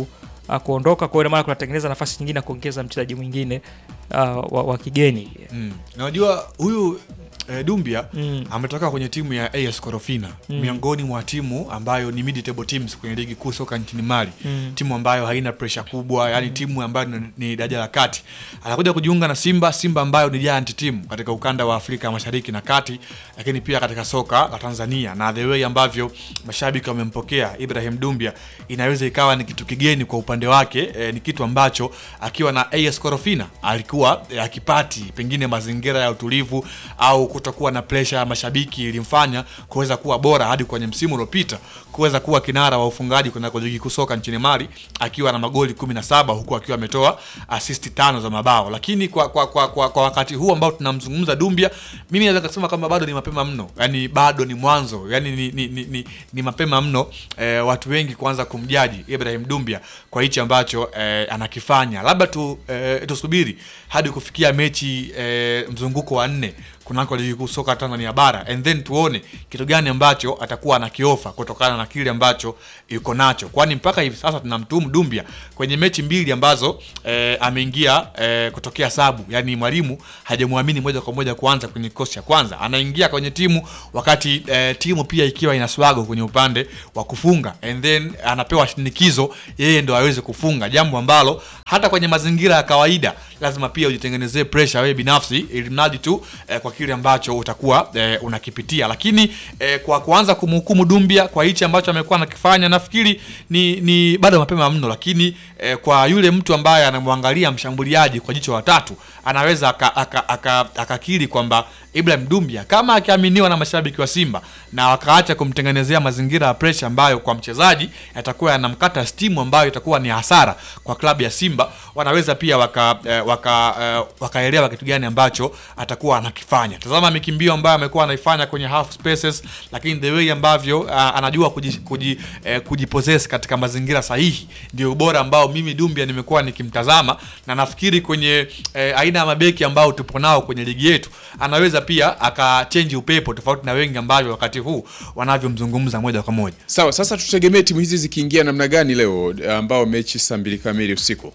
uh, kuondoka. Kwa hiyo ina maana kunatengeneza nafasi nyingine ya kuongeza mchezaji mwingine uh, wa, wa kigeni Mm. Na unajua huyu eh, Dumbia Mm. ametoka kwenye timu ya AS Korofina miongoni mwa timu ambayo ni mid table teams kwenye ligi kuu soka nchini Mali Mm. timu ambayo haina pressure kubwa yani timu ambayo ni, ni daraja la kati anakuja kujiunga na Simba Simba ambayo ni giant team katika ukanda wa Afrika Mashariki na Kati lakini pia katika soka la Tanzania na the way ambavyo mashabiki wamempokea Ibrahim Dumbia inaweza ikawa ni kitu kigeni kwa upande wake eh, ni kitu ambacho akiwa na AS Korofina alikuwa eh, akipati pengine mazingira ya utulivu au kutokuwa na pressure ya mashabiki ilimfanya kuweza kuwa bora hadi kwenye msimu uliopita kuweza kuwa kinara wa ufungaji kwenye ligi kuu soka nchini Mali akiwa na magoli 17 huku akiwa ametoa assist tano za mabao, lakini kwa, kwa, kwa, kwa, kwa wakati huu ambao tunamzungumza Dumbia, mimi naweza kusema kwamba bado ni mapema mno, yani bado ni mwanzo, yani ni, ni, ni, ni, ni mapema mno eh, watu wengi kuanza kumjaji Ibrahim Dumbia kwa hichi ambacho eh, anakifanya, labda tu eh, tusubiri hadi kufikia mechi eh, mzunguko wa nne kunako ligi kuu soka Tanzania bara and then tuone kitu gani ambacho atakuwa anakiofa kutokana na kile ambacho yuko nacho, kwani mpaka hivi sasa tunamtumu Dumbia kwenye mechi mbili ambazo eh, ameingia eh, kutokea sabu, yani mwalimu hajamwamini moja kwa moja kuanza kwenye kikosi cha kwanza, anaingia kwenye timu wakati eh, timu pia ikiwa ina swago kwenye upande wa kufunga and then anapewa shinikizo yeye ndo aweze kufunga, jambo ambalo hata kwenye mazingira ya kawaida lazima pia ujitengenezee pressure wewe binafsi, ili mradi tu eh, kwa kile ambacho utakuwa eh, unakipitia. Lakini eh, kwa kuanza kumhukumu Dumbia kwa hichi ambacho amekuwa anakifanya, nafikiri ni, ni bado mapema mno, lakini eh, kwa yule mtu ambaye anamwangalia mshambuliaji kwa jicho la tatu anaweza akakiri aka, aka, aka akakiri kwamba Ibrahim Dumbia kama akiaminiwa na mashabiki wa Simba na wakaacha kumtengenezea mazingira ya pressure ambayo kwa mchezaji yatakuwa yanamkata stimu ambayo itakuwa ni hasara kwa klabu ya Simba, wanaweza pia waka eh, waka eh, wakaelewa kitu gani ambacho atakuwa anakifanya. Tazama mikimbio ambayo amekuwa anaifanya kwenye half spaces, lakini the way ambavyo uh, anajua kuji, kuji, eh, kujipossess katika mazingira sahihi ndio ubora ambao mimi Dumbia nimekuwa nikimtazama na nafikiri kwenye eh, aina ya mabeki ambao tupo nao kwenye ligi yetu anaweza pia akachange upepo tofauti na wengi ambavyo wakati huu wanavyomzungumza moja kwa moja. Sawa, sasa tutegemee timu hizi zikiingia namna gani leo, ambao mechi saa mbili kamili usiku?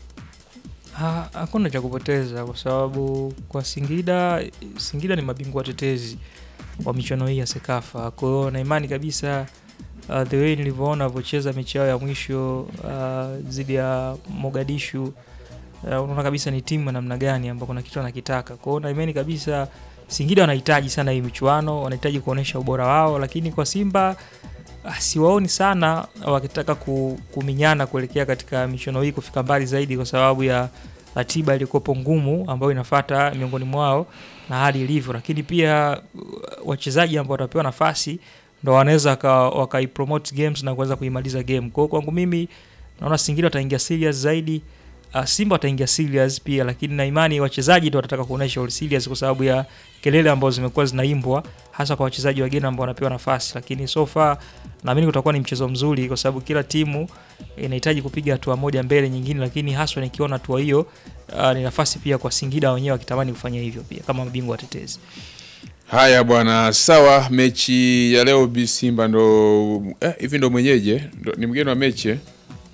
Ha- hakuna cha kupoteza kwa sababu kwa Singida, Singida ni mabingwa watetezi wa michuano hii ya Sekafa. Kwa hiyo na imani kabisa uh, the way nilivyoona walivyocheza mechi yao ya mwisho uh, dhidi ya Mogadishu uh, unaona kabisa ni timu ya namna gani ambao kuna kitu wanakitaka. Kwa hiyo na imani kabisa Singida wanahitaji sana hii michuano, wanahitaji kuonyesha ubora wao, lakini kwa Simba ah, siwaoni sana wakitaka ku, kuminyana kuelekea katika michuano hii kufika mbali zaidi kwa sababu ya ratiba ilikuwepo ngumu ambayo inafata miongoni mwao na hali ilivyo, lakini pia uh, wachezaji ambao watapewa nafasi ndo wanaweza waka- wakaipromote games na kuweza kuimaliza game. Kwa hiyo kwangu mimi naona Singida wataingia serious zaidi. Uh, Simba wataingia serious pia, lakini na imani wachezaji ndo watataka kuonyesha all serious kwa sababu ya kelele ambazo zimekuwa zinaimbwa hasa kwa wachezaji wageni ambao wanapewa nafasi, lakini so far naamini kutakuwa ni mchezo mzuri kwa sababu kila timu inahitaji kupiga hatua moja mbele nyingine, lakini haswa nikiona hatua hiyo uh, ni nafasi pia kwa Singida wenyewe wakitamani kufanya hivyo pia kama mabingwa watetezi. Haya bwana, sawa. Mechi ya leo Bi Simba ndo eh, hivi ndo mwenyeje, ndo, ni mgeni wa mechi eh?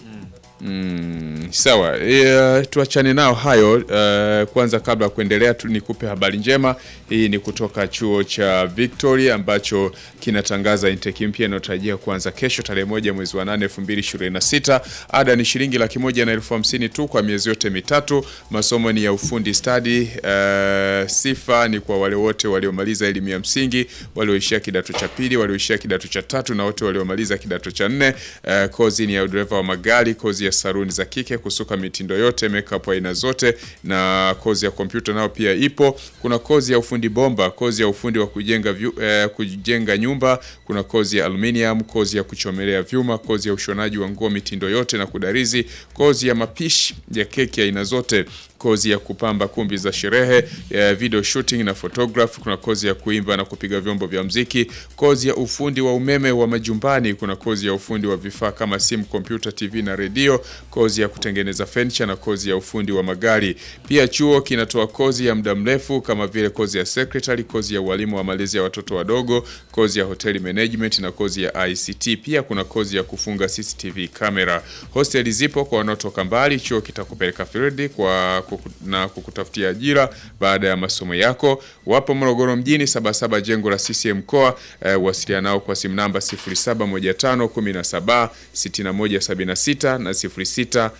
Mm, sawa e, tuachane nao hayo. Uh, kwanza kabla ya kuendelea tu nikupe habari njema. Hii ni kutoka chuo cha Victoria ambacho kinatangaza intake mpya inayotarajia kuanza kesho tarehe moja mwezi wa nane elfu mbili ishirini na sita. Ada ni shilingi laki moja na elfu hamsini tu kwa miezi yote mitatu. Masomo ni ya ufundi stadi. Uh, sifa ni kwa wale wote waliomaliza elimu ya msingi, walioishia kidato cha pili, walioishia kidato cha tatu na wote waliomaliza kidato cha nne. Uh, kozi ni ya udereva wa magari, kozi ya saruni za kike, kusuka mitindo yote, makeup aina zote, na kozi ya kompyuta nayo pia ipo. Kuna kozi ya ufundi bomba, kozi ya ufundi wa kujenga vyu, eh, kujenga nyumba, kuna kozi ya aluminium, kozi ya kuchomelea vyuma, kozi ya ushonaji wa nguo mitindo yote na kudarizi, kozi ya mapishi ya keki aina zote kozi ya kupamba kumbi za sherehe, eh, video shooting na photography. Kuna kozi ya kuimba na kupiga vyombo vya mziki, kozi ya ufundi wa umeme wa majumbani. Kuna kozi ya ufundi wa vifaa kama simu, kompyuta, TV na redio, kozi ya kutengeneza furniture na kozi ya ufundi wa magari. Pia chuo kinatoa kozi ya muda mrefu kama vile kozi ya secretary, kozi ya ualimu wa malezi ya watoto wadogo, kozi ya hotel management na kozi ya ICT. Pia kuna kozi ya kufunga CCTV kamera. Hosteli zipo kwa wanaotoka mbali. Chuo kitakupeleka field kwa kuku, na kukutafutia ajira baada ya masomo yako. Wapo Morogoro mjini, Sabasaba, jengo la CCM mkoa. Eh, wasiliana nao kwa simu namba 0715 17 6176 na 06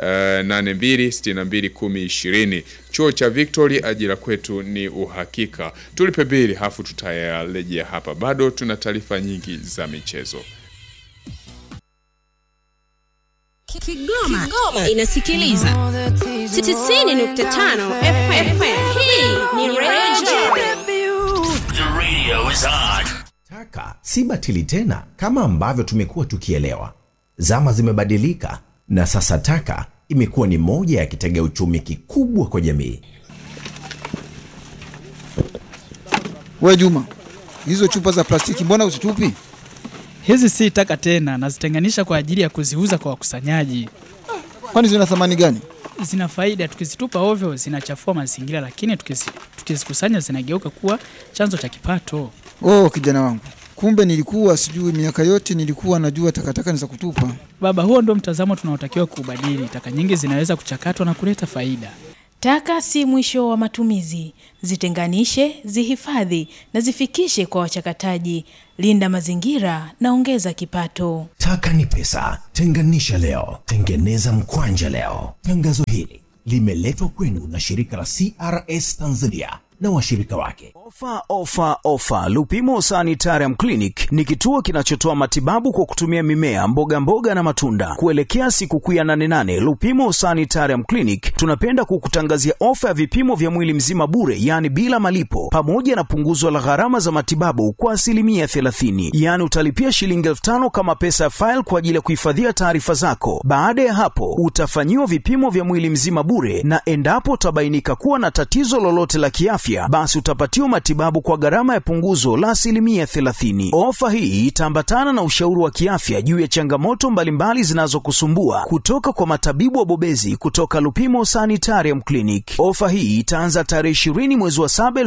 82621020. Chuo cha Victory, ajira kwetu ni uhakika. Tulipe bili hafu tutayarejea hapa. Bado tuna taarifa nyingi za michezo. Kigoma, Kigoma inasikiliza 90.5 FM. Hii ni Radio The radio is on. Taka si batili tena kama ambavyo tumekuwa tukielewa. Zama zimebadilika na sasa taka imekuwa ni moja ya kitega uchumi kikubwa kwa jamii. We Juma, hizo chupa za plastiki mbona uzitupi? Hizi si taka tena, nazitenganisha kwa ajili ya kuziuza kwa wakusanyaji. Kwani zina thamani gani? Zina faida, tukizitupa ovyo zinachafua mazingira, lakini tukizi- tukizikusanya zinageuka kuwa chanzo cha kipato. Oh, kijana wangu, kumbe nilikuwa sijui. Miaka yote nilikuwa najua takataka ni za kutupa. Baba, huo ndio mtazamo tunaotakiwa kuubadili. Taka nyingi zinaweza kuchakatwa na kuleta faida. Taka si mwisho wa matumizi. Zitenganishe, zihifadhi na zifikishe kwa wachakataji. Linda mazingira na ongeza kipato. Taka ni pesa, tenganisha leo, tengeneza mkwanja leo. Tangazo hili limeletwa kwenu na shirika la CRS Tanzania na washirika wake. Ofa, ofa, ofa! Lupimo Sanitarium Clinic ni kituo kinachotoa matibabu kwa kutumia mimea, mboga mboga na matunda. Kuelekea sikukuu ya 88 Lupimo Sanitarium Clinic tunapenda kukutangazia ofa ya vipimo vya mwili mzima bure, yaani bila malipo, pamoja na punguzo la gharama za matibabu kwa asilimia 30. Yaani utalipia shilingi elfu tano kama pesa ya faili kwa ajili ya kuhifadhia taarifa zako. Baada ya hapo, utafanyiwa vipimo vya mwili mzima bure, na endapo utabainika kuwa na tatizo lolote la kiafya, basi utapatiwa matibabu kwa gharama ya punguzo la asilimia 30. Ofa hii itaambatana na ushauri wa kiafya juu ya changamoto mbalimbali zinazokusumbua kutoka kwa matabibu wabobezi kutoka Lupimo Sanitarium Clinic. Ofa hii itaanza tarehe 20 mwezi wa 7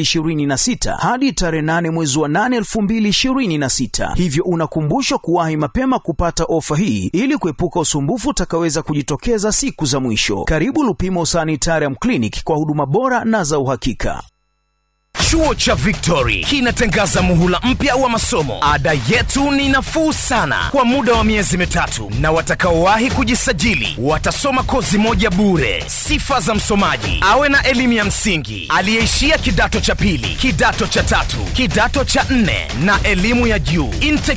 2026 hadi tarehe 8 mwezi wa 8 2026, hivyo unakumbushwa kuwahi mapema kupata ofa hii ili kuepuka usumbufu utakaweza kujitokeza siku za mwisho. Karibu Lupimo Sanitarium Clinic kwa huduma bora na za uhakika. Chuo cha Victory kinatangaza muhula mpya wa masomo. Ada yetu ni nafuu sana kwa muda wa miezi mitatu, na watakaowahi kujisajili watasoma kozi moja bure. Sifa za msomaji: awe na elimu ya msingi, aliyeishia kidato cha pili, kidato cha tatu, kidato cha nne na elimu ya juu. Intake